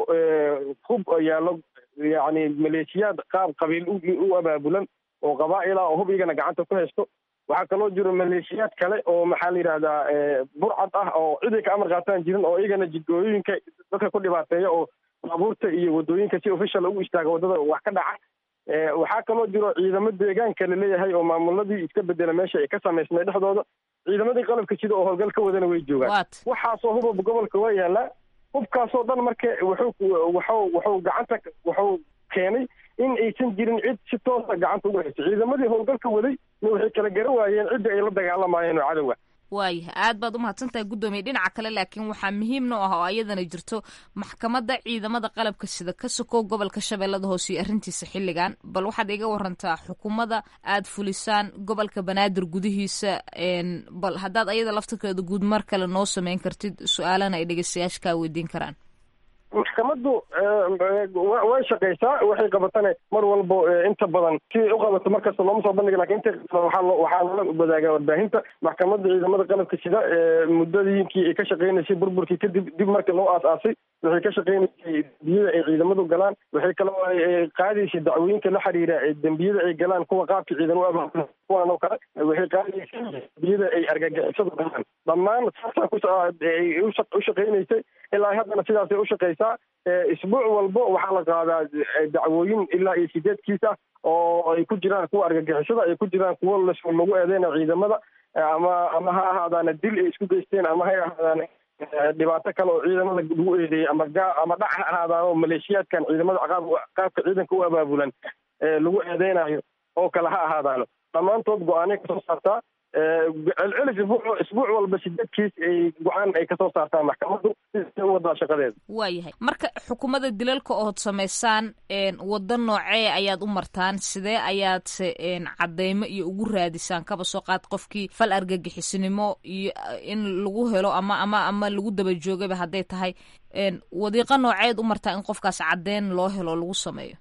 hub yaallo yacni maleeshiyaad qaab qabiil u abaabulan oo qabaa'ila oo hub iyagana gacanta ku haysto waxaa kaloo jiro maleeshiyaad kale oo maxaa la yidhahdaa burcad ah oo ciday ka amar qaataan jirin oo iyagana jidgooyooyinka dadka ku dhibaateeya oo baabuurta iyo wadooyinka si official ugu istaaga waddada wax ka dhaca waxaa kaloo jiro ciidamo deegaanka laleeyahay oo maamuladii iska bedela meesha ay ka samaysmay dhexdooda ciidamadii qalabka sida oo howlgal ka wadana way joogaan waxaasoo huba gobolka waa yaalaa hubkaasoo dhan marka wuxuu wuxuu wuxuu gacanta wuxuu keenay in aysan jirin cid si toosa gacanta uga hayso ciidamadii howlgalka waday waxay kala garan waayeen cidda ay la dagaalamayeen oo cadowa
waayahay aad baad umahadsantahay guddoomiye dhinaca kale laakiin waxaa muhiimna u ah oo ayadana jirto maxkamadda ciidamada qalabka sida ka sokow gobolka shabeellada hoose iyo arrintiisa xilligan bal waxaad iga warantaa xukuumadda aad fulisaan gobolka banaadir gudihiisa bal haddaad ayada laftirkeeda guud mar kale noo sameyn kartid su-aalana ay dhegeystayaasha kaa weydiin karaan
maxkamaddu way shaqaysaa waxay qabatane mar walbo inta badan siday u qabato markasta looma soo bandhiga lakin inta waxaa loo waxaa loola wadaagaa warbaahinta maxkamadda ciidamada qalabka sida muddadiinkii ay ka shaqeynaysay burburkii kadib dib markii loo aas-aasay waxay ka shaqeynaysay dembiyada ay ciidamadu galaan waxay kaloo qaadaysay dacwooyinka la xiriira dembiyada ay galaan kuwa qaabka ciidan u abaabulan kuwan oo kale waxay qaadaysay dembiyada ay argagixisadu galaan dhammaan saasaa kuay u shaqeynaysay ilaa haddana sidaasay u shaqeysaa isbuuc walbo waxaa la qaadaa dacwooyin ilaa iyo sideedkiis ah oo ay ku jiraan kuwa argagixisada ay ku jiraan kuwo lagu eedeyna ciidamada ama ama ha ahaadaana dil ay isku geysteen ama ha ahaadaan dhibaato kale oo ciidamada lagu eedeeyey ama gaa ama dhac ha ahaadaan oo maleeshiyaadkan ciidamada qaab qaabka ciidanka u abaabulan lagu eedeynayo oo kale ha ahaadaano dhammaantood go-aanay kasoo saartaa celcelis isbuuc isbuuc walba sideedkiis ay go-aan ay kasoo saartaan maxkamaddu si u wadaa shaqadeeda
waayahay marka xukuumadda dilalka ood samaysaan waddo noocee ayaad u martaan sidee ayaadse cadeymo iyo ugu raadisaan kaba soo qaad qofkii fal argagixisnimo iyo in lagu helo ama ama ama lagu daba joogaba hadday tahay wadiiqo nooceed u martaa in qofkaas caddeyn loo helo lagu sameeyo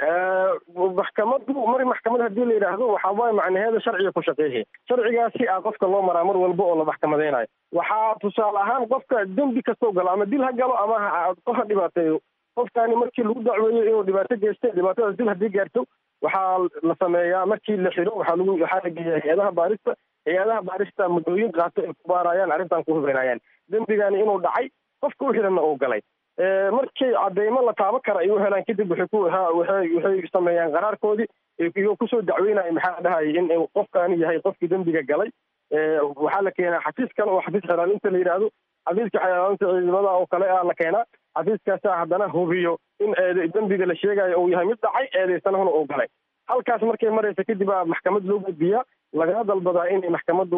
maxkamaddu mar maxkamad hadii la yidhaahdo waxaa waay macnaheeda sharciga ku shaqeeya sharcigaasi a qofka loo maraa mar walba oo la maxkamadeynayo waxaa tusaale ahaan qofka dembi kastoo galo ama dil ha galo ama qof ha dhibaateeyo qofkaani markii lagu dacweeyo inuu dhibaato geystay dhibaatadaas dib haddii gaarto waxaa la sameeyaa markii la xiro waxaa lagu waxaa la geeyaa hay-adaha baarista hay-adaha baarista muddooyin qaato ay ku baarayaan arrintan ku hubeynayaan dembigani inuu dhacay qofka u xiranna uu galay markii cadeymo la taaban kara ay u helaan kadib waxay ku waxay waxay sameeyaan qaraarkoodii iyagoo kusoo dacweynaya maxaa dhahayay in qofkaani yahay qofkii dembiga galay waxaa la keenaa xafiis kale oo xafiis xelaalinta la yidhaahdo xafiiska xelaalinta ciidamada oo kale ah la keenaa xafiiskaasaa haddana hubiyo in eed dembiga la sheegayo uu yahay mid dhacay eedeysanahuna uu galay halkaas markay maraysa kadib aa maxkamad loo gudbiyaa lagana dalbadaa inay maxkamaddu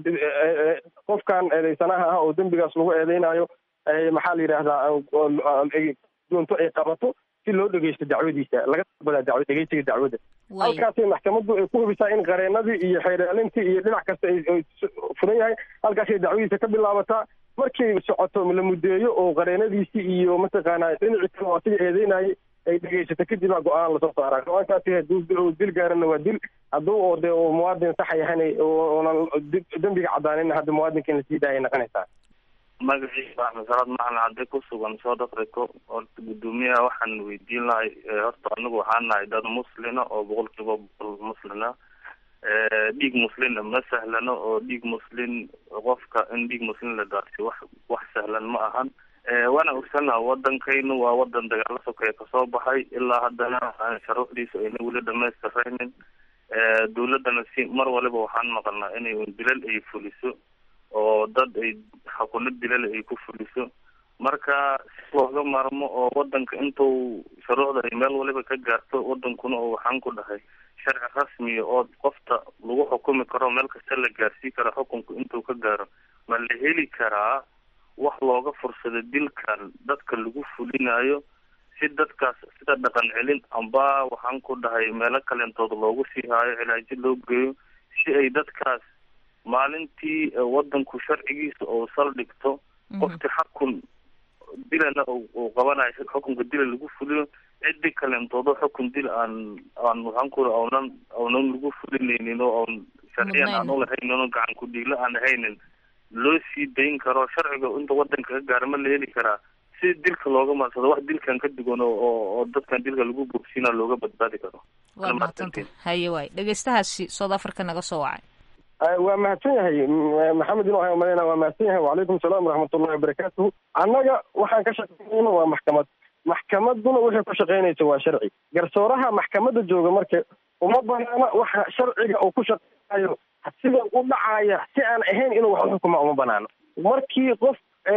qofkan eedeysanaha ah oo dembigaas lagu eedeynayo maxaa la yidhaahdaa doonto ay qabato si loo dhegeysto dacwadiisa laga dalbadaa daw dhegeysiga dacwadda halkaasay maxkamaddu ay ku hubisaa in qareenadii iyo xeeraalintii iyo dhinac kasta ay furan yahay halkaasay dacwadiisa ka bilaabataa markay socoto la muddeeyo oo qareenadiisii iyo mataqaanaa dhinacii kale oo asiga eedeynayay ay dhegeysato kadib aa go-aan lasoo saaraa go-aankaasi hadduu dil gaarana waa dil hadduu oo dee uu muwaadin sax yahan oonan dembiga cadaanin hadda muwaadinka in lasii daayay noqonaysaa
magaciisa axmed salaad macalin hadday ku sugan south africa horta guddoomiyaha waxaan weydiin lahay horta anigu waxaan nahay dad muslina oo boqol kiiba boqol muslina dhiig muslina ma sahlano oo dhiig muslin qofka in dhiig muslin la daadsiyo wax wax sahlan ma ahan waana ogsannaha wadankaynu waa wadan dagaalo sokeeye kasoo baxay ilaa haddana sharuucdiisa ayna weli dhamaystiraynin dawladdana si mar waliba waxaan maqalnaa inay dilal ay fuliso oo dad ay xukuno dilal ay ku fuliso marka si looga maarmo oo wadanka intuu shuruucda ay meel waliba ka gaarto wadankuna oo waxaan ku dhahay sharci rasmiya oo qofta lagu xukumi karo meel kasta la gaarsii karo xukunku intuu ka gaaro ma la heli karaa wax looga fursado dilkan dadka lagu fulinayo si dadkaas sida dhaqan celin amba waxaan ku dhahay meelo kaleentood loogu sii haayo cilaajo loo geeyo si ay dadkaas maalintii wadanku sharcigiisa oo saldhigto qofkii xakun dilana uu qabanayo xukunka dila lagu fuliyo cidi kaleentoodo xukun dil aan aan waxaan ku awnan awnan lagu fulinaynin oo aan sharciyan aan ulahaynin oo gacan ku dhiigla aan ahaynin loo sii dayn karo sharciga inta wadanka ka gaara ma la heli karaa si dilka looga maarsado wax dilkan ka duwan oo oo dadkan dilka lagu boogsiina looga badbaadi karo
waa mahadsanta haye waay dhegeystahaasi south africa naga soo wacay
waa mahadsan yahay maxamed inu ahay umaleyna waa mahadsan yahay wacalaykum salaam waraxmatullahi wabarakaatuhu annaga waxaan ka shaqeynayna waa maxkamad maxkamaduna waxay ku shaqeynaysa waa sharci garsooraha maxkamadda jooga marka uma banaana waxa sharciga uu ku shaqeynayo sida u dhacaya si aan ahayn inuu wax uxukuma uma banaano markii qof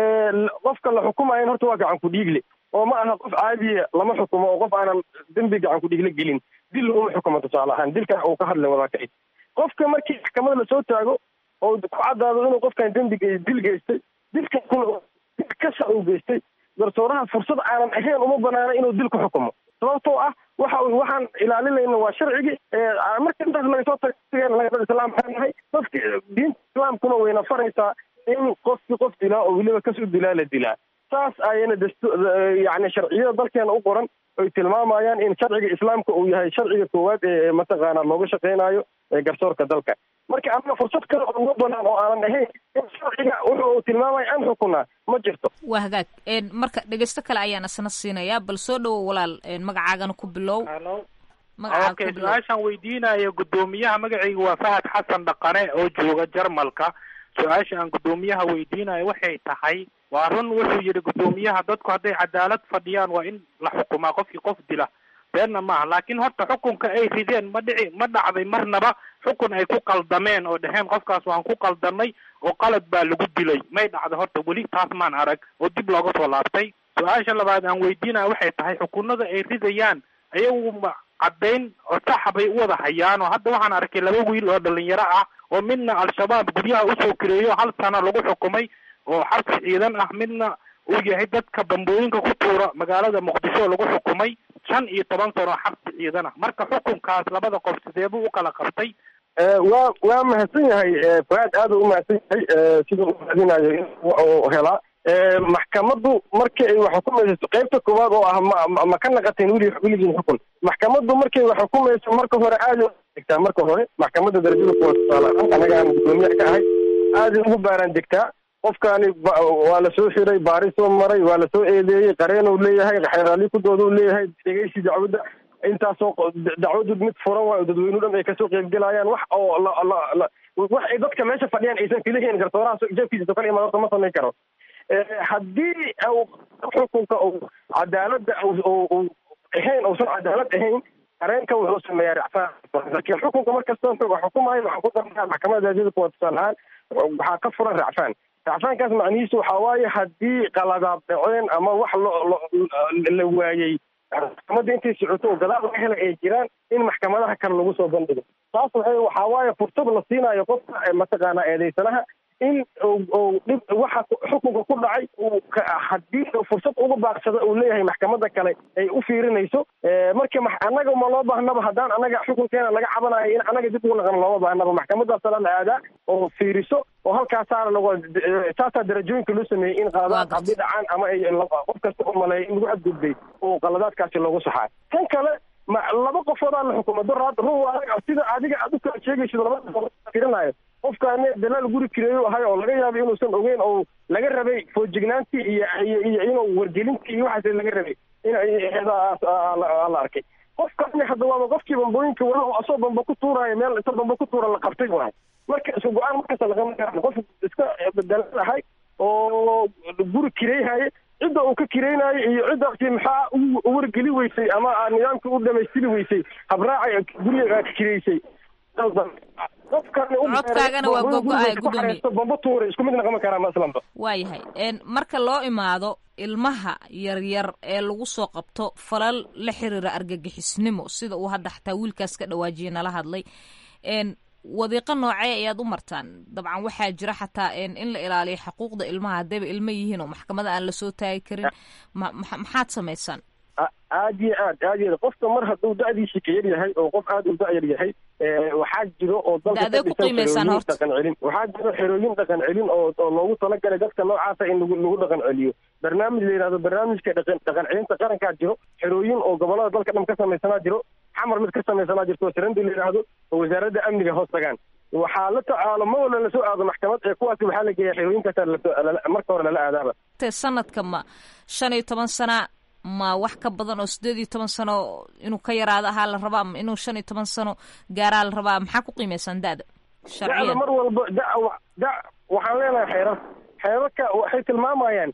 qofka la xukumayan horta waa gacan ku dhiigle oo ma aha qof caadiya lama xukumo oo qof aanan dembi gacan ku dhiigle gelin dil uma xukumo tusaale ahaan dilkan uu ka hadlay wadaakacid qofka markii maxkamada lasoo taago oo ku caddaado inuu qofkan dembi dil geystay dilkan kuna dil kasa uu geystay garsooraha fursad aanan ahayn uma banaana inuu dil ku xukumo sababtoo ah waxa waxaan ilaalinayna waa sharcigii marka intaas laga soo tago laga dad islaam maxaan nahay dadka diinta islaamkuna wayna faraysaa in qofki qof dilaa oo weliba kas u dilaa la dilaa saas ayana dastu yani sharciyada dalkeena u qoran ay tilmaamayaan in sharciga islaamka uu yahay sharciga koowaad ee mataqaana looga shaqeynayo garsoorka dalka marka ama fursad kale oo uga banaan oo aanan ahayn in sharciga wuxu uu tilmaamaya aan xukunaa ma jirto
waa hagaag marka dhegeysto kale ayaan isna siinayaa bal soo dhowo walaal magacaagana ku bilow
okay su-aashaan weydiinayo guddoomiyaha magacayga waa fahad xasan dhaqane oo jooga jarmalka su-aasha aan guddoomiyaha weydiinayo waxay tahay waa run wuxuu yidhi guddoomiyaha dadku hadday cadaalad fadhiyaan waa in la xukumaa qofkii qof dila beenna maaha laakiin horta xukunka ay rideen ma dhici ma dhacday marnaba xukun ay ku qaldameen oo dheheen qofkaas waan ku qaldanay oo qalad baa lagu dilay may dhacda horta weli taas maan arag oo dib looga soo laabtay su-aasha labaad aan weydiinaya waxay tahay xukunada ay ridayaan ayagu ma caddayn oo saxa bay u wada hayaan oo hadda waxaan arkay laba wiil oo dhalinyaro ah oo midna al-shabaab guryaha usoo kireeyo hal sano lagu xukumay oo xabsi ciidan ah midna uu yahay dadka bambooyinka ku tuura magaalada muqdisho lagu xukumay shan iyo toban sano xabsi ciidan ah marka xukunkaas labada qof sidee buu u kala qabtay
waa waa mahadsan yahay fuaad aad u umahadsan yahay siduu u mahadinayo in uu helaa maxkamaddu markii ay wax xukumayso qaybta koowaad oo ah ma ma ka naqateen weli weligiin xukun maxkamaddu markay wax xukumayso marka hore aada degtaa marka hore maxkamadda darajada kuwa tusaale ahaan anaga aan guddoomiyaha ka ahay aada ugu baaraan degtaa qofkaani waa la soo xiray baarisoo maray waa la soo eedeeyey qareenuu leeyahay xeeraali kudoodu leeyahay dhegeysi dacwadda intaasoo dacwadu mid furan waayo dadweynuhu dhan ay kasoo qeybgelayaan wax oo la wax ay dadka meesha fadhiyaan aysan kelihiin garsooraha jeefkiisa kala imaad horta ma samayn karo haddii xukunka cadaaladda ahayn uusan cadaalad ahayn qareenka wuxuu sameeyaa racfaan laakiin xukunka markasta xukumayo waxaan ku darnaa maxkamada daajada kuwa tusaale ahaan waxaa ka furan racfaan racfaankaas macnihiisu waxaa waaye haddii qaladaad dhaceen ama wax lo la waayey maxkamadda intay socoto oo gadaal laga helay ay jiraan in maxkamadaha kale lagu soo bandhigo taas waxay waxaa waaye fursad la siinayo qofka mataqaanaa eedeysanaha in dhib waxa xukunka ku dhacay haddii fursad uga baarsada uu leeyahay maxkamadda kale ay u fiirinayso marka annaga ma loo baahnaba haddaan annaga xukunkeena laga cabanayo in annaga dib ugu naqan looma baahnaba maxkamaddaasala la aadaa oo fiiriso oo halkaasaana lag saasaa darajooyinka loo sameeyey in qaladaad haddii dhacaan ama ay qof kasta u maleeya in lagu xadgudbay oo qaladaadkaasi loogu saxaa tan kale ma laba qofoodaa la xukumo doraad run waa sida adiga aad u kala sheegaysid laba firinayo qofkaani dalaal guri kireeyo ahay oo laga yaabay inuusan ogeyn oo laga rabay foojignaantii iyo iyo iyo inuu wargelintii iyo waxaas laga rabay in la arkay qofkaani hadda waaba qofkii bambooyinka wala oo asoo bamba ku tuuraayo meel inta bamba ku tuura la qabtay waay marka isku go-aan markasta laqaban kara qof iska dalaal ahay oo guri kireyhaye cidda uu ka kireynayo iyo ciddaasi maxaa u wargeli weysay ama nidaamkii u dhamaystiri weysay habraaca guriga ka kireysay
codkaagana waa gogo-ay gudoomiye
bamba tuure isku mid naqama karaa maslanba
waayahay marka loo imaado ilmaha yaryar ee lagu soo qabto falal la xiriira argagixisnimo sida uu hadda xataa wiilkaas ka dhawaajiye nala hadlay wadiiqo noocee ayaad u martaan dabcan waxaa jira xataa in la ilaaliyo xuquuqda ilmaha haddayba ilmo yihiin oo maxkamada aan lasoo taagi karin maxaad samaysaan
aad iyo aad aad iyo aad qofka mar hadduu da-diisi ka yar yahay oo qof aad u da-yar yahay waxaa jiro oo dalka ka dhisan xerooyin dhaqan celin waxaa jiro xerooyin dhaqan celin oo oo loogu talagalay dadka noocaasa in lagu lagu dhaqan celiyo barnaamij la yidhahdo barnaamijka dhaqan dhaqan celinta qarankaa jiro xerooyin oo gobolada dalka dhan ka samaysanaa jiro xamar mid ka samaysanaa jirto sarandi la yidhaahdo oo wasaaradda amniga hoos tagaan waxaa la tacaalo ma wala lasoo aado maxkamad ee kuwaasi waxaa la geeyaa xerooyinkaasa marka hore lala aadaaba
sanadka ma shan iyo toban sana ma wax ka badan oo sideed iyo toban sano inuu ka yaraado ahaa la rabaa ma inuu shan iyo toban sano gaaraa la rabaa maxaa ku qiimeysaan da-da
da-da mar walba da da waxaan leenahay xeerar xeerarka waxay tilmaamayaan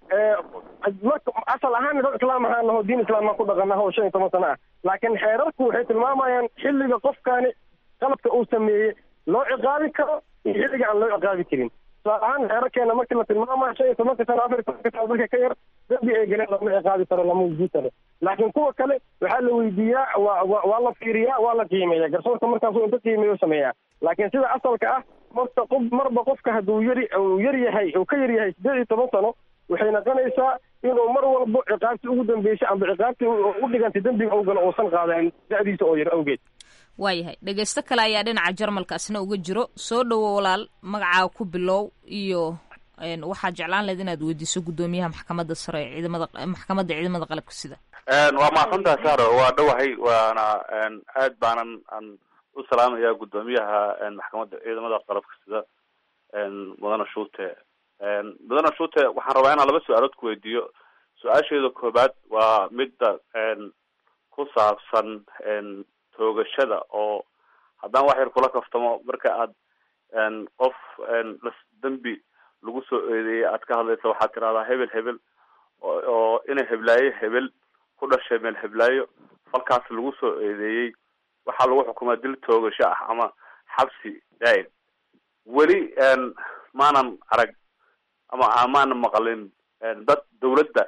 asal ahaan dad islaam ahaan naho diin islaam aan ku dhaqanaho oo shan iyo toban sano ah laakiin xeerarku waxay tilmaamayaan xilliga qofkaani qalabka uu sameeyey loo ciqaabi karo iyo xilliga aan loo ciqaabi karin tusaale ahaan xeerarkeena markii la tilmaamayo shan iyo tobanka sano afar iyo tobanka sano dadka ka yar dambi ay galeen lama ciqaabi karo lama wujudi karo laakiin kuwa kale waxaa la weydiiyaa waa wa waa la fiiriyaa waa la qiimeeya garsoorka markaasuu inta qiimeeyo sameeyaa laakiin sida asalka ah marta qof marba qofka hadduu yari uu yar yahay uu ka yar yahay sideed iyo toban sano waxay noqonaysaa inuu mar walbo ciqaabtii ugu dambeysay amba ciqaabtii u dhigantay dembiga u galo uusan qaadanin da-diisa oo yar awgeed
waayahay dhegeysto kale ayaa dhinaca jarmalkaasna uga jiro soo dhowo walaal magacaa ku bilow iyo waxaad jeclaan lahayd inaad weydiiso guddoomiyaha maxkamadda sare ee ciidamada maxkamadda ciidamada qalabka sida
waa mahadsantaha saro waa dhowahay waana aad baanan aan u salaamaya guddoomiyaha maxkamadda ciidamada qalabka sida mudane shuute mudane shuute waxaan rabaa inaan laba su-aalood ku weydiiyo su-aasheeda koobaad waa midda ku saabsan toogashada oo haddaan wax yar kula kaftamo marka aad qof dembi lagu soo eedeeyay aad ka hadlaysa waxaad tirahdaa hebel hebel oo ina heblaayo hebel ku dhashay meel heblaayo falkaas lagu soo eedeeyey waxaa lagu xukumaa dil toogasho ah ama xabsi daa'im weli maanan arag ama maanan maqalin dad dawladda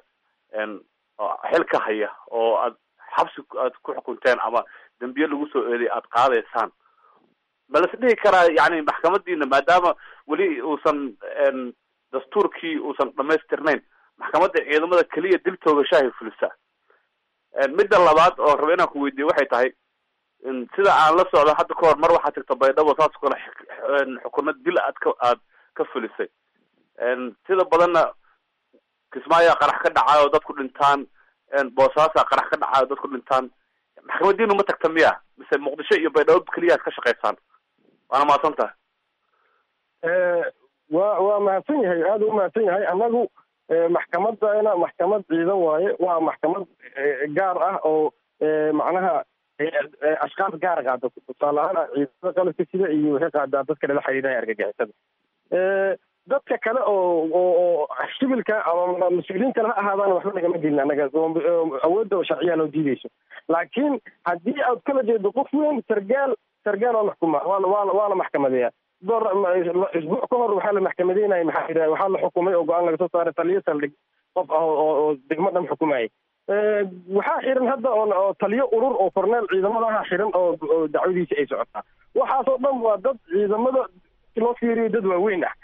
xil ka haya oo aad xabsi aad ku xukunteen ama dembiye lagu soo eeday aad qaadaysaan ma las dhihi karaa yani maxkamadiina maadaama weli uusan dastuurkii uusan dhamaystirnayn maxkamadda ciidamada keliya dil toogashahay fulisaa midda labaad oo raba inaan ku weydiiyo waxay tahay sida aan la socdo hadda ka hor mar waxaad tagta baydhabo saas o kale xukuno dil aad ka aad ka fulisay sida badanna kismaayo qarax ka dhacayo oo dadku dhintaan boosaasa qarax ka dhacayo o dadku dhintaan maxkamadiinu ma tagta miya mise muqdisho iyo baydhabo keliya ad ka shaqaysaan waana mahadsan tahay
waa waa mahadsan yahay aada u mahadsan yahay annagu maxkamadana maxkamad ciidan waaye waa maxkamad gaar ah oo macnaha ashkaas gaar qaada tusaale ahaan ciidamada qalabka sida iyo waxay qaadaa dadka lala xiriiraya argagixisada dadka kale oo oo shibilka ama mas-uuliyiin kale ha ahaadaan waxba nagama gelin annaga awoodda sharciyaa loo diideyso laakiin haddii aad kala jeedo qof weyn sargaal sargaal waa maxkuma waana waana waana maxkamadeeya door isbuuc ka hor waxaa la maxkamadeynaya maxaa yidhaha waxaa la xukumay oo go-aan laga soo saaray taliyo saldhig qof ah oo oo degmo dhan xukumayay waxaa xiran hadda oo taliyo urur oo korneel ciidamadaha xiran oo oo dacwadiisa ay socotaa waxaasoo dhan waa dad ciidamada loo fiiriyo dad waaweyn ah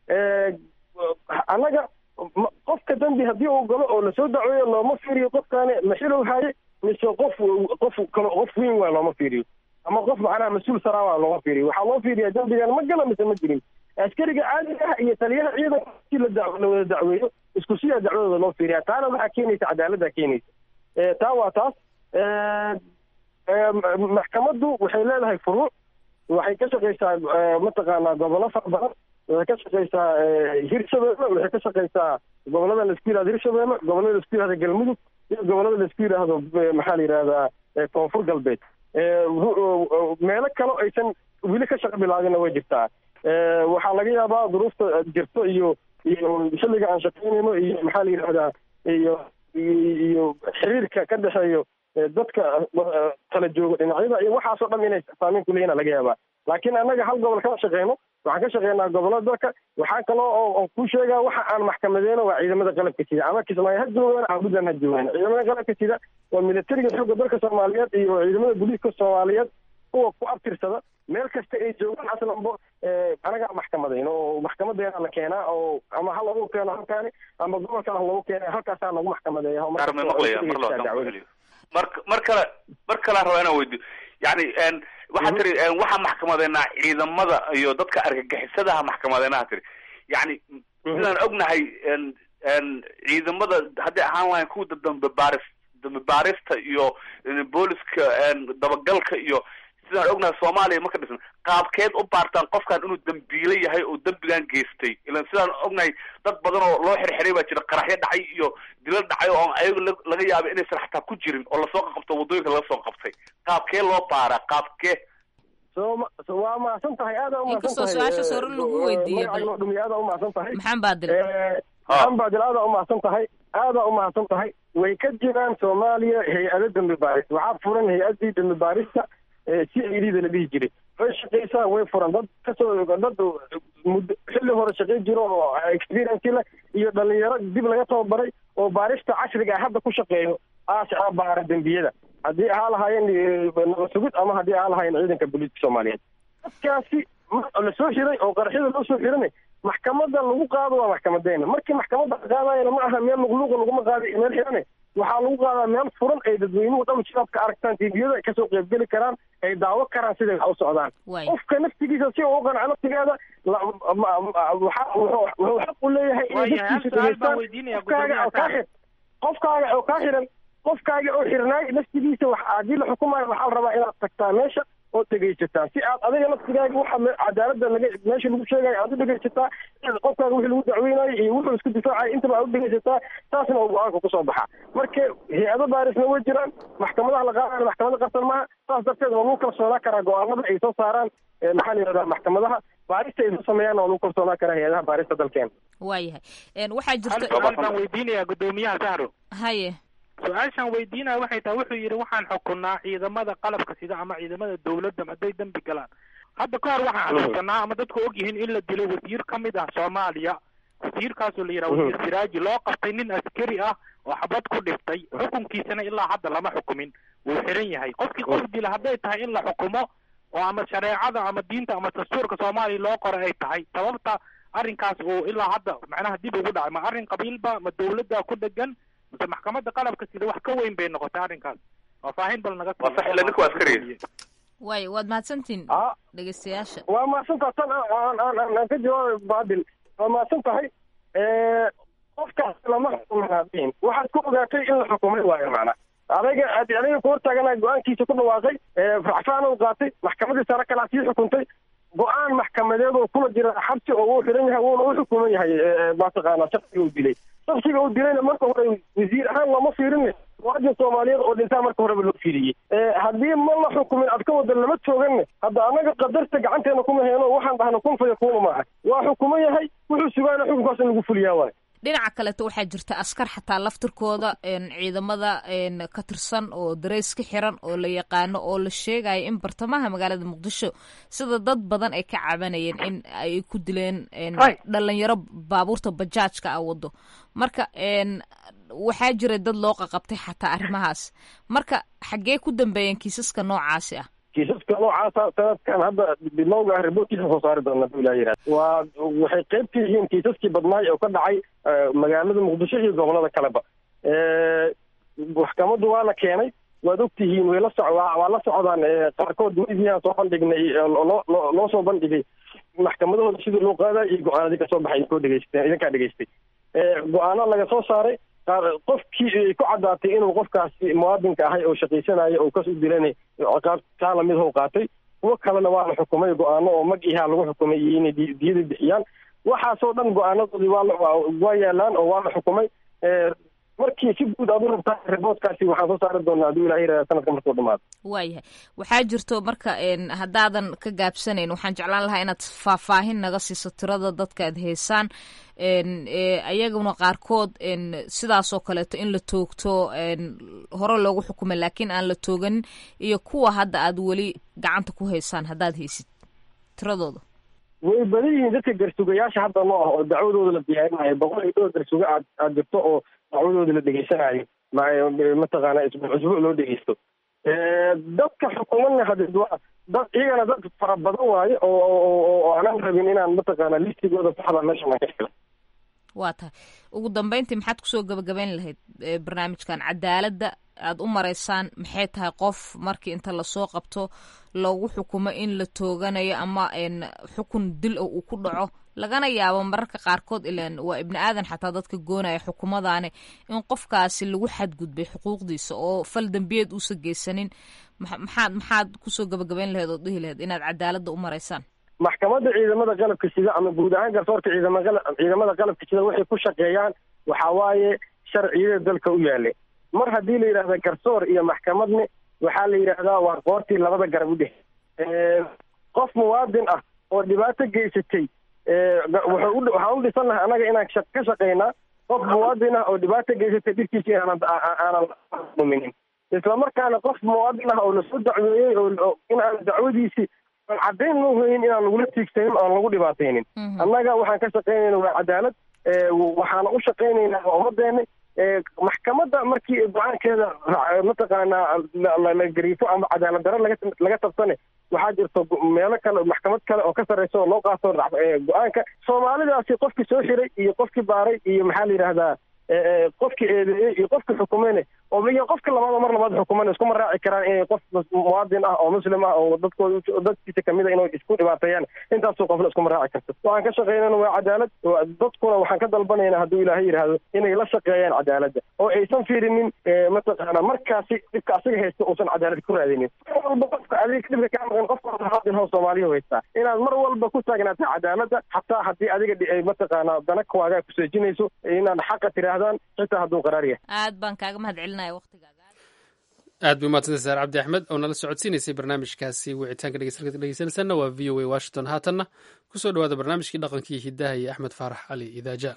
annaga qofka dambi haddii uu galo oo lasoo dacweeyo looma fiiriyo qofkaani maxilow haye mise qof qof kale qof weyn waa looma fiiriyo ama qof macnaha mas-uul saraa waa looma fiiriyo waxaa loo fiiriyaa dambigan ma gala mise ma jirin askariga caadiga ah iyo taliyaha ciidanka si la da la wada dacweeyo isku sidaa dacwadooda loo fiiriyaa taana waxaa keenaysa cadaaladdaa keenaysa taa waa taas maxkamaddu waxay leedahay furuuc waxay ka shaqaysaa mataqaanaa gobollo fara badan waxay ka shaqaysaa hirshabeelle waxay ka shaqaysaa gobollada laisku yihahdo hirshabeelle gobollada laisku yihahdo galmudug iyo gobollada laisku yidhaahdo maxaa la yidhahdaa koonfur galbeed meelo kale aysan weli ka shaqo bilaabinna way jirtaa waxaa laga yaabaa duruufta jirto iyo iyo xilliga aan shaqaynayno iyo maxaa la yidhahdaa iyo iyo xiriirka ka dhexeeyo dadka kala jooga dhinacyada iyo waxaasoo dhan inay saameyn ku leeyihin laga yaabaa laakiin annaga hal gobol kama shaqeyno waxaan ka shaqeynaa gobollada dalka waxaa kaloo oo ku sheegaa waxa aan maxkamadeyno waa ciidamada qalabka sida ama kismaayo ha joogaan ama puntland ha joogaan ciidamada qalabka sida waa militariga xoogga dalka soomaaliyeed iyo ciidamada booliiska soomaaliyeed kuwa ku abtirsada meel kasta ay joogaan aslanbo anagaa maxkamadayn oo maxkamadeena la keenaa oo ama ha lagu keeno halkaani ama gobolkana ha lagu keena halkaasaa lagu maxkamadeeya
mar mar kale mar kalean rabaa inaan weydiyo yani waxaa tiri waxaa maxkamadeynaa ciidamada iyo dadka argagixisadaha maxkamadeynaha tiri yani sidaan ognahay ciidamada hadday ahaan lahayn kuwa dambe baaris dambe baarista iyo booliska dabagalka iyo sidaan ognahay soomaaliya maka dhisan qaabkeed u baartaan qofkan inuu dambiile yahay oo dembigan geystay ilan sidaan ognahay dad badan oo loo xirxiray baa jira qaraxyo dhacay iyo dilo dhacay oo ayagu laga yaabay inaysan xataa ku jirin oo lasoo qabto waddooyinka laga soo qabtay qaabkee loo baaraa qaabkee
so so waa mahadsan tahay aada umahadsan
inkastoo su-aashaas hore lagu weydiiyey
magacayno dhumiy aada umahadsan tahay
maxaan baadil
maxaan baadil aada umahadsan tahay aada umahadsan tahay way ka jiraan soomaaliya hay-ado dambi baaris waxaa furan hay-adii dambi baarista si idida la dhihi jiray way shaqaysaa way furan dad kasoo dad muddo xilli hore shaqay jiro oo experience leh iyo dhalinyaro dib laga tababaray oo baarista casriga ah hadda ku shaqeeyo aasicaa baara dembiyada haddii ahaa lahaayeen nabad sugid ama haddii ahaa lahaayeen ciidanka booliiska soomaaliyeed dadkaasi la soo xiray oo qaraxyada loo soo xirana maxkamada lagu qaado waa maxkamadeena markii maxkamadda la qaadayana ma aha meel luqluuqa laguma qaada meel xirane waxaa lagu qaadaa meel furan ay dadweynuhu dhan shabaabka aragtaan tviyada ay kasoo qeybgeli karaan ay daawo karaan siday wax u socdaan qofka naftigiisa si uu u qanco naftigeeda wuxuu xaq u leeyahay inay dadkiisa dhageystaan qofkaaga oo kaa xir qofkaaga oo kaa xiran qofkaaga oo xirnaay naftigiisa wax haddii la xukumayo waxaa la rabaa inaad tagtaa meesha oo dhegaysataa si aad adiga naftigaaga waxa cadaaladda laga meesha lagu sheegayo aad u dhegaysataa qofkaaga wixii lagu dacweynayo iyo wuxuu isku difaacayo intaba aad u dhegaysataa taasna uu go-aanka kusoo baxaa marka hay-ado baarisna way jiraan maxkamadaha la qaadana maxkamada qarsan maaha saas darteed waa lagu kalsoonaa karaa go-aanada ay soo saaraan maxaa la yidhahdaa maxkamadaha baarista ay soo sameeyaan waa lagu kalsoonaa karaa hay-adaha baarista dalkeena
waayahay waxaa jirta
su-aal baan weydiinayaa guddoomiyaha sahro
haye
su-aashaan weydiinaya waxay tahay wuxuu yidhi waxaan xukunaa ciidamada qalabka sida ama ciidamada dawladda hadday dembi galaan hadda ka hor waxaan xasuusanaa ama dadku og yihiin in la dilay wasiir ka mid ah soomaaliya wasiirkaasoo la yidhaha wasiir siraaji loo qabtay nin askari ah oo xabad ku dhiftay xukunkiisana ilaa hadda lama xukumin wuu xiran yahay qofkii qof dila hadday tahay in la xukumo oo ama shareecada ama diinta ama dastuurka soomaaliya loo qoray ay tahay sababta arrinkaas uu ilaa hadda macnaha dib ugu dhacay ma arrin qabiilba ma dawladda ku dhegan mase maxkamadda qalabka sida wax ka weyn bay noqotay arrinkaas faahfaahin bal naga
waay waad mahadsantihin dhegeystayaasha
waa mahadsantaha tan aan aan aan ka jawaabay baadil waa mahadsan tahay qofkaas lama xukumin waxaad ku ogaatay in la xukumay waayo macna adaga adiga ku hortaagana go-aankiisa ku dhawaaqay racfaan u qaatay maxkamadii sare kalaa sii xukuntay go-aan maxkamadeed oo kula jira xabsi oo uu xiran yahay wuuna u xukuman yahay mataqaana shaksiga uu dilay shaksiga uu dilayna marka hore wasiir ahaan looma fiirin muwaadin soomaaliyeed oo dhintaa marka horeba loo fiiriyey haddii ma la xukumin ad ka wada lama tooganne hadda annaga qadarta gacanteena kuma heeno waxaan dhahna kun fa yakuunu maaha waa xukuman yahay wuxuu sugaana xukunkaas in lagu fuliyaa waay
dhinaca kaleto waxaa jirta askar xataa laftirkooda ciidamada ka tirsan oo dareys ka xiran oo la yaqaano oo la sheegayo in bartamaha magaalada muqdisho sida dad badan ay ka cabanayeen in ay ku dileen dhalinyaro baabuurta bajaajka ah wado marka waxaa jira dad loo qaqabtay xataa arrimahaas marka xaggee ku dambeeyeen kiisaska noocaasi ah
kiisaska noocaasa sanadkan hadda bilowga ah riboortkiisa soo saari doona haduu ilaha yihahda waa waxay qayb ka yihiin kiisaskii badnaay oo ka dhacay magaalada muqdisho iyo gobolada kaleba maxkamaddu waa la keenay waad ogtihiin way la soc waa la socdaan qaarkood weydiiaan soo bandhignay loo loo soo bandhigay maxkamadahooda sidii loo qaaday iyo go-aanadii kasoo baxay idinkoo dhegeysteen idinkaa dhegeystay go-aano laga soo saaray qofkii ay ku caddaatay inuu qofkaasi muwaadinka ahay oo shaqaysanayo oo kas u dilanay ciqaab taa lamid how qaatay kuwo kalena waa la xukumay go-aano oo mag ihaa lagu xukumay iyo inay diyada bixiyaan waxaasoo dhan go-aanadoodii waa waa yaalaan oo waa la xukumay markii si guud aad u rabtaa riboodkaasi waxaan soo saari doonaa hadduu ilaha yirahda sanadka markuu dhamaado
waayahay waxaa jirto marka haddaadan ka gaabsanayn waxaan jeclaan lahaa inaad faahfaahin naga siiso tirada dadka aad heysaan ayaguna qaarkood sidaasoo kaleeto in la toogto hore loogu xukumay laakiin aan la tooganin iyo kuwa hadda aad weli gacanta ku haysaan haddaad haysid tiradooda
way badan yihiin dadka garsugayaasha hadda noo ah oo dacwadooda la diyaarinayo boqol iyo dhowr garsuga aad aad jirto oo dacwadooda la dhegeysanayo mataqaana isbuuc isbuuc loo dhegeysto dadka xukumadna hadee waa dad iyagana dad fara badan waaye oo oo aanan rabin inaan mataqaana listigooda saxda meeshan aan ka helo
waa tahay ugu dambeyntii maxaad kusoo gabagabayn lahayd barnaamijkan cadaaladda aad u maraysaan maxay tahay qof markii inta lasoo qabto loogu xukumo in la tooganayo ama xukun dil o uu ku dhaco lagana yaabo mararka qaarkood ilan waa ibni aadan xataa dadka goonaya xukumadaani in qofkaasi lagu xadgudbay xuquuqdiisa oo fal dembiyeed uusa geysanin maxaad maxaad kusoo gabagabayn lahayd oo dhihi lahayd inaad cadaaladda u maraysaan
maxkamadda ciidamada qalabka sida ama guud ahaan garsoorka ciidamaqala ciidamada qalabka sida waxay ku shaqeeyaan waxaa waaye sharciyada dalka u yaallay mar haddii la yidhahda garsoor iyo maxkamadne waxaa la yidhaahdaa waa qoortii labada garab u dhex qof muwaadin ah oo dhibaato geysatay waxaan u dhisan lahay annaga inaan ka shaqaynaa qof muwaadin ah oo dhibaato geysatay dhibkiisa inaanan aanan muminin islamarkaana qof muwaadin ah oo lasoo dacweeyey oo inaan dacwadiisi caddayn loo hoyin inaan lagula tiigsanin oan lagu dhibaataynin annaga waxaan ka shaqaynayna waa cadaalad waxaana u shaqaynaynaa waa ummadeena maxkamadda markii go-aankeeda mataqaanaa la gariifo ama cadaalad daro laga laga tabsane waxaa jirto meelo kale maxkamad kale oo ka sarreysa oo loo qaato go-aanka soomaalidaasi qofkii soo xiray iyo qofkii baaray iyo maxaa la yidhaahdaa qofkii eedeeyey iyo qofkii xukumeyne oo iyo qofka labaad oo mar labaad xukumeyne iskuma raaci karaan inay qof muwaadin ah oo muslim ah oo dadkooda dadkiisa kamid a inay isku dhibaateeyaan intaasoo qofna iskuma raaci karto waxaan ka shaqeynana waa cadaalad dadkuna waxaan ka dalbanayna hadduu ilaahay yidhaahdo inay la shaqeeyaan cadaaladda oo aysan fiirinin mataqaana markaasi dhibka asiga haysta uusan cadaalad ku raadinin mar walba qofka adiga dhibka kaa maqan qofka muwaadin hoo soomaaliya haystaa inaad mar walba ku taagnaata cadaaladda xataa haddii adiga mataqaana dana waagaa kuseejinayso inaad xaqa tirahdaan xitaa hadduu qaraar yahay
aad baan kaaga mahad celinaya waqtigaaga
aad bay umaadsantahay saar cabdi axmed oo nala socodsiinaysay barnaamijkaasi wicitaanka dhegeysalka dhegeysanaysanna waa v o a washington haatanna kusoo dhawaada barnaamijkii dhaqankii hidaha iyo axmed faarax cali idaaja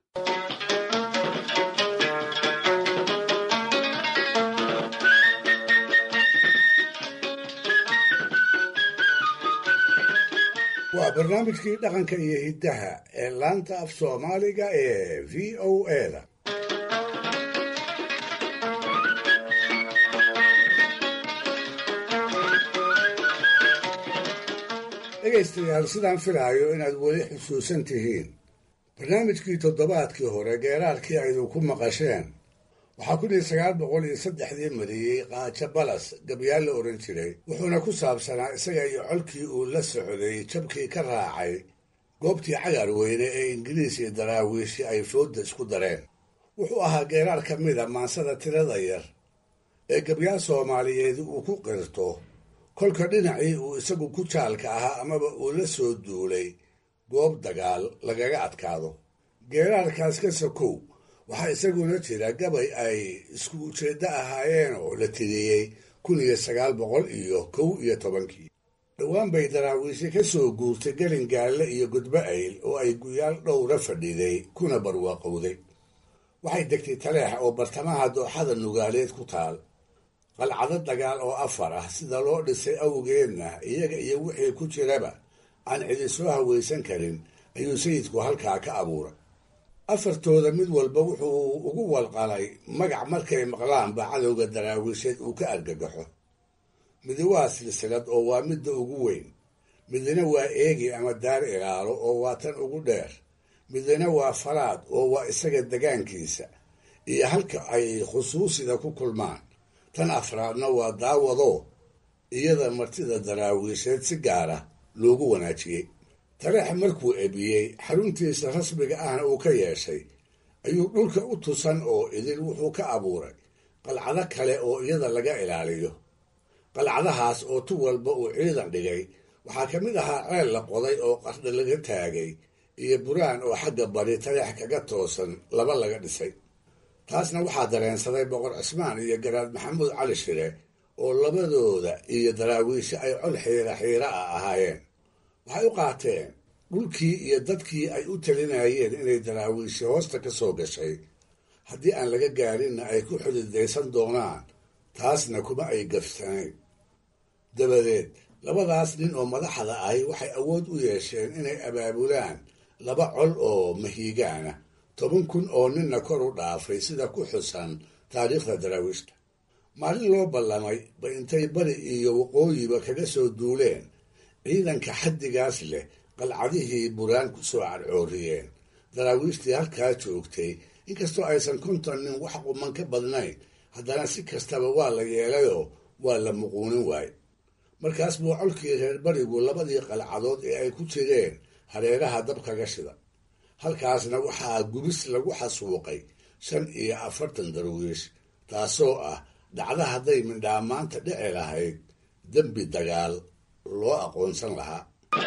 waa barnaamijkii dhaqanka iyo hiddaha ee laanta af soomaaliga ee v o a da dhegaystayaal sidaan filaayo inaad weli xusuusan tihiin barnaamijkii toddobaadkii hore geeraarkii aydu ku maqasheen waxaa kun iyo sagaal boqol iyo saddexdii mariyey qaajo balas gabyaal la odhan jiray wuxuuna ku saabsanaa isaga iyo colkii uu la socday jabkii ka raacay goobtii cagar weyne ee ingiriis iyo daraawiishi ay foodda isku dareen wuxuu ahaa geeraar ka mida maansada tirada yar ee gabyaal soomaaliyeed uu ku qirto kolka dhinacii uu isagu ku jaalka ahaa amaba uu la soo duulay goob dagaal lagaga adkaado geeraarkaas ka sokow waxaa isaguna jira gabay ay isku ujeeddo ahaayeen oo la tiriyey kun iyo sagaal boqol iyo kow iyo tobankii dhowaan bay daraawiishi ka soo guurtay gelin gaalle iyo gudbo ayl oo ay guyaal dhowra fadhiday kuna barwaaqowday waxay degtay taleex oo bartamaha dooxada nugaaleed ku taal qalcado dagaal oo afar ah sida loo dhisay awgeedna iyaga iyo wixii ku jiraba aan cidi soo hawaysan karin ayuu sayidku halkaa ka abuuray afartooda mid walba wuxuu ugu walqalay magac markay maqlaanba cadowga daraawiisheed uu ka argagaxo midi waa silsilad oo waa midda ugu weyn midina waa eegi ama daar ilaalo oo waa tan ugu dheer midina waa falaad oo waa isaga degaankiisa iyo halka ay khusuusida ku kulmaan tan afraadna waa daawado iyada martida daraawiisheed si gaara loogu wanaajiyey taleex markuu ebiyey xaruntiisa rasmiga ahna uu ka yeeshay ayuu dhulka u tusan oo idil wuxuu ka abuuray qalcado kale oo iyada laga ilaaliyo qalcadahaas oo tu walba uu ciidan dhigay waxaa ka mid ahaa ceel la qoday oo qardha laga taagay iyo buraan oo xagga bari taleex kaga toosan laba laga dhisay taasna waxaa dareensaday boqor cismaan iyo garaad maxamuud cali shire oo labadooda iyo daraawiishe ay col xiira xiira ah ahaayeen waxay u qaateen dhulkii iyo dadkii ay u talinayeen inay daraawiishe hoosta ka soo gashay haddii aan laga gaarinna ay ku xudidaysan doonaan taasna kuma ay gafsanayn dabadeed labadaas nin oo madaxda ahi waxay awood u yeesheen inay abaabulaan laba col oo mahiigaana toban kun oo ninna kor u dhaafay sida ku xusan taariikhda daraawiishta maalin loo ballamay ba intay bari iyo waqooyiba kaga soo duuleen ciidanka xaddigaas leh qalcadihii buraan ku soo cadcooriyeen daraawiishtii halkaa joogtay inkastoo aysan konton nin wax quman ka badnayn haddana si kastaba waa la yeelayoo waa la muquunin waaye markaas buu colkii reer barigu labadii qalcadood ee ay ku jireen hareeraha dab kaga shida halkaasna waxaa gubis lagu xasuuqay shan iyo afartan darwiish taasoo ah dhacda hadday mindhaamaanta dhici lahayd dembi dagaal loo aqoonsan lahaa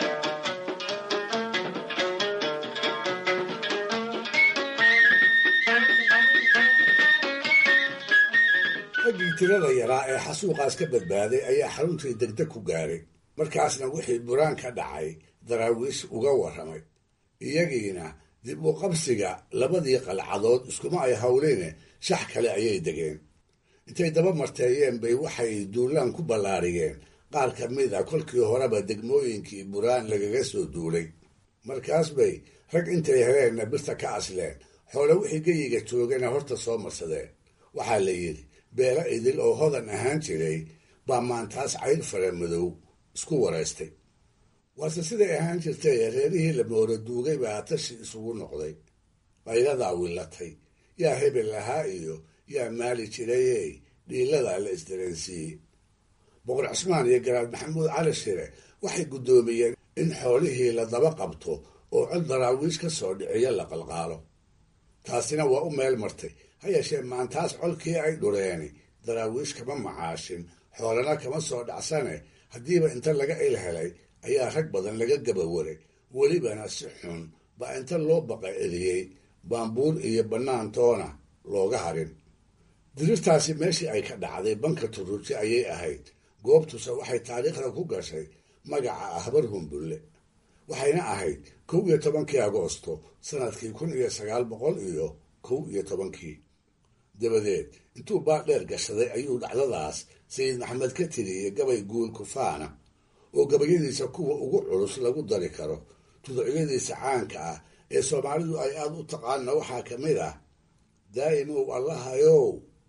raggii tirada yaraa ee xasuuqaas ka badbaaday ayaa xaruntii degdeg ku gaaray markaasna wixii buraan ka dhacay daraawiish uga warramay iyagiina dib u qabsiga labadii qalcadood iskuma ay hawleene shax kale ayay degeen intay daba marteeyeen bay waxay duulaan ku ballaariyeen qaar ka mid a kolkii horeba degmooyinkii buraan lagaga soo duulay markaas bay rag intay heleenna birta ka asleen xoole wixii geyiga joogana horta soo marsadeen waxaa la yidhi beelo idil oo hodan ahaan jiray baa maantaas cayr fara madow isku waraystay waase siday ahaan jirtay reerihii la mooro duugay baa tashi isugu noqday qayladaa willatay yaa hebel lahaa iyo yaa maali jirayey dhiiladaa la isdareensiiyey boqor cismaan iyo garaad maxamuud cali shire waxay guddoomiyeen in xoolihii la daba qabto oo cod daraawiish ka soo dhiciyo la qalqaalo taasina waa u meel martay ha yeeshee maantaas colkii ay dhureeni daraawiish kama macaashin xoolana kama soo dhacsane haddiiba inta laga il helay ayaa rag badan laga gabawaray welibana si xun baa inta loo baqa celiyey baambuur iyo bannaantoona looga harin dirirtaasi meeshii ay ka dhacday banka turuji ayay ahayd goobtuse waxay taariikhda ku gashay magaca ahbar humbulle waxayna ahayd kow iyo tobankii agoosto sanadkii kun iyo sagaal boqol iyo kow iyo tobankii dabadeed intuu baadheer gashaday ayuu dhacdadaas sayid maxamed ka tiriyey gabay guul kufaana oo gabayadiisa kuwa ugu culus lagu dari karo tuducyadiisa caanka ah ee soomaalidu ay aada u taqaana waxaa ka mid ah daa'imow allahayow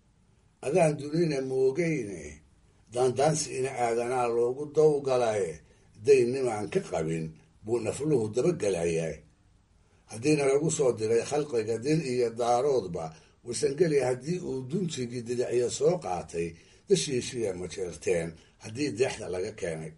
adaan dunina moogayne daandaansi ina aadanaa loogu dawgalaye daynimaan ka qabin buu nafluhu dabagelayaa haddiina lagu soo diray khalqiga dir iyo daaroodba warsangeli haddii uu dunjigii didicya soo qaatay dashiishiya majeerteen haddii deexda laga keenay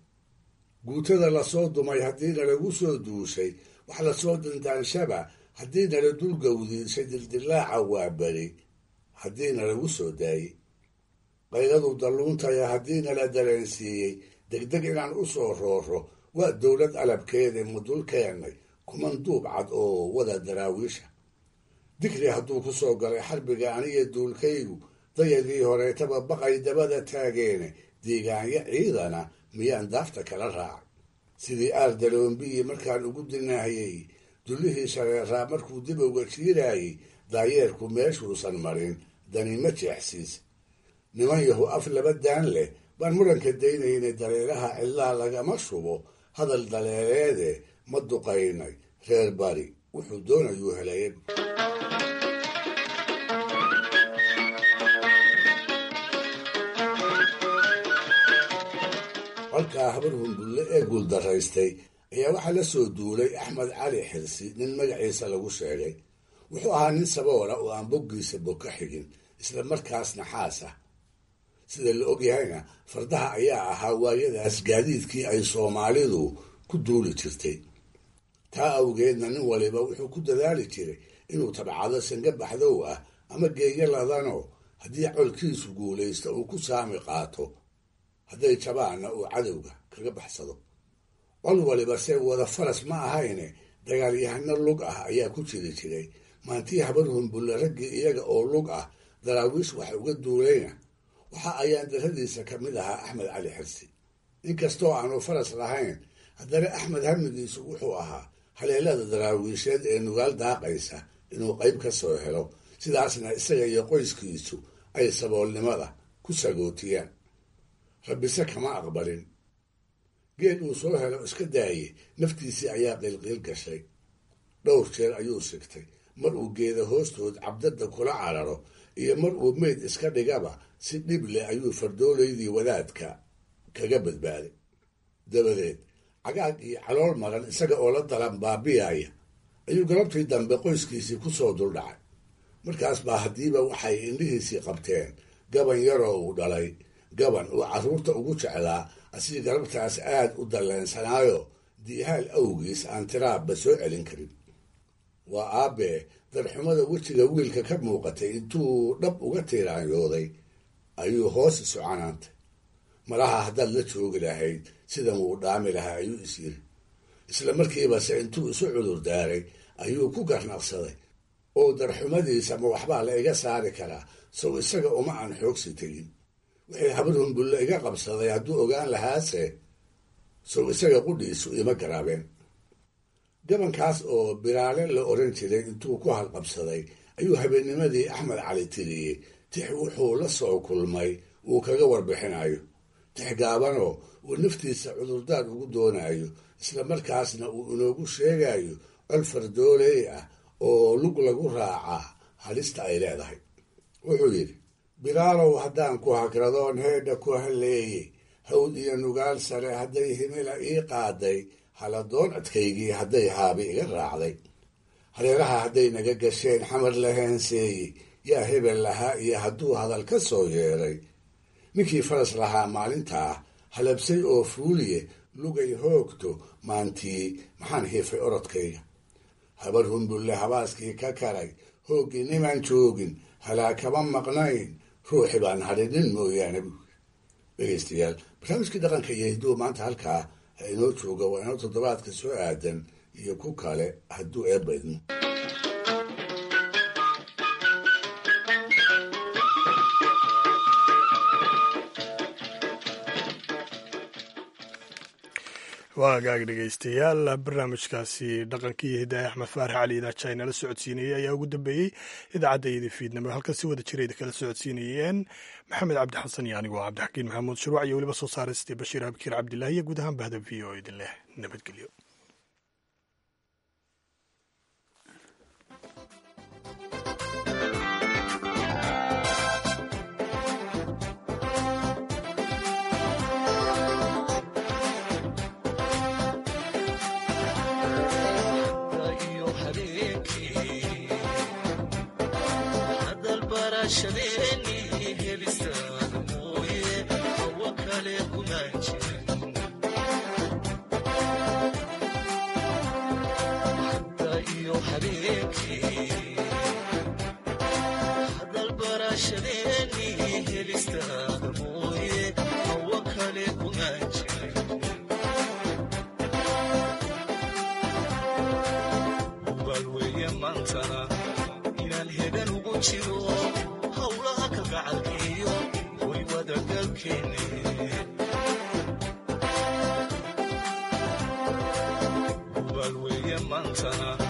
guutada lasoo dumay haddiina lagu soo duushay wax lasoo dandaanshaba haddiina la dulgawdiishay dildilaaca waa beri haddiina lagu soo daayey qayladu dalluuntaya haddiina la dareensiiyey degdeg inaan u soo rooro waa dowlad alabkeeda mudul keennay kuman duub cad oo wada daraawiisha digri hadduu ku soo galay xarbiga aniga duulkaygu dayadii horeetaba baqay dabada taageene deegaanyo ciidana miyaan daafta kala raacay sidii aardaloombiyi markaan ugu dinaahayey dullihii shareeraa markuu dib uga jiiraayey daayeerku meeshuusan marin dani ma jeexsiis niman yahu af laba daan leh baan muranka daynaynay dareeraha cidlaa lagama shubo hadal daleeleede ma duqaynay reer bari wuxuu doonayuu helay colkaa habar humbulle ee guuldaraystay ayaa waxaa la soo duulay axmed cali xirsi nin magaciisa lagu sheegay wuxuu ahaa nin saboola oo aan boggiisa bog ka xigin isla markaasna xaas ah sida la ogyahayna fardaha ayaa ahaa waayadaas gaadiidkii ay soomaalidu ku duuli jirtay taa awgeedna nin waliba wuxuu ku dadaali jiray inuu tabcado sanga baxdow ah ama geeyo ladanoo haddii colkiisu guulaysto uu ku saami qaato hadday jabaanna uu cadowga kaga baxsado col waliba se wada faras ma ahayne dagaalyahano lug ah ayaa ku jiri jiray maantii habar humbulle raggii iyaga oo lug ah daraawiish wax uga duulayna waxa ayaan daradiisa ka mid ahaa axmed cali xirsi inkastoo aanu faras lahayn haddana axmed hamigiisu wuxuu ahaa haleelada daraawiisheed ee nugaal daaqaysa inuu qayb ka soo helo sidaasna isaga iyo qoyskiisu ay saboolnimada ku sagootiyaan rabbise kama aqbalin geed uu soo helo iska daaye naftiisii ayaa qiilqiil gashay dhowr jeer ayuu sigtay mar uu geeda hoostood cabdadda kula cararo iyo mar uu meyd iska dhigaba si dhib leh ayuu fardoolaydii wadaadka kaga badbaaday dabadeed cagaag iyo calool maran isaga oo la dalan baabiyaaya ayuu galabtii dambe qoyskiisii ku soo duldhacay markaas baa haddiiba waxay indhihiisii qabteen gaban yaroo uu dhalay gaban uu carruurta ugu jeclaa asii galabtaas aad u dalleensanaayo diihaal awgiis aan tiraabba soo celin karin waa aabbee darxumada wejiga wiilka ka muuqatay intuu dhab uga tiiraanyooday ayuu hoos isu canaantay malaha haddaad la joogi lahayd sidan wuu dhaami lahaa ayuu is yiri isla markiibase intuu isu cudur daaray ayuu ku garnaqsaday oo darxumadiisa ma waxbaa la iga saari karaa sow isaga uma aan xoogsi tegin wixii habar humbulle iga qabsaday hadduu ogaan lahaase sow isaga qudhiisu ima garaabeen gabankaas oo biraale la oran jiray intuu ku halqabsaday ayuu habeennimadii axmed cali tiriyey tix wuxuu la soo kulmay uu kaga warbixinayo tix gaabanoo uu naftiisa cudurdaar ugu doonayo isla markaasna uu inoogu sheegayo col fardooley ah oo lug lagu raacaa halista ay leedahay wuxuu yidhi bilaalow haddaan ku hagradoon heedha ku halleeyey hawd iyo nugaal sare hadday himila ii qaaday haladoon adkaygii hadday haabi iga raacday hareeraha hadday naga gasheen xamar la heenseeyey yaa hebel lahaa iyo hadduu hadal ka soo yeeray ninkii faras lahaa maalintaa halabsay oo fuuliye lugay hoogto maantii maxaan hiifay orodkayga habar humbulle habaaskii ka karay hooggii nimaan joogin halaa kama maqnayn ruuxi baan hadhinin mooyaane buuri dhegeystayaal barnaamijkii dhaqanka iyo hidduu maanta halkaa ha inoo jooga waa inoo toddobaadka soo aadan iyo ku kale hadduu eebba idmo
waa hagaag dhegeystayaal barnaamijkaasi dhaqankii iyo hidaaya axmed faarax cali idaaja inala socodsiinayey ayaa ugu dambeeyey idaacadda fiidnimo halkan si wada jira kala socodsiinayeen maxamed cabdi xasan iyo anigoo cabdixakiin maxamuud shuruuc iyo weliba soo saaristay bashiir abkiir cabdilaahi iyo guud ahaan bahda v o idin leh nabadgelyo
hadalbarashadeeni helistaada mooye hawo kale kumaan jirin jiro howlaha kalgacalkiyo way wadagalkeeni hubaal weeye maantana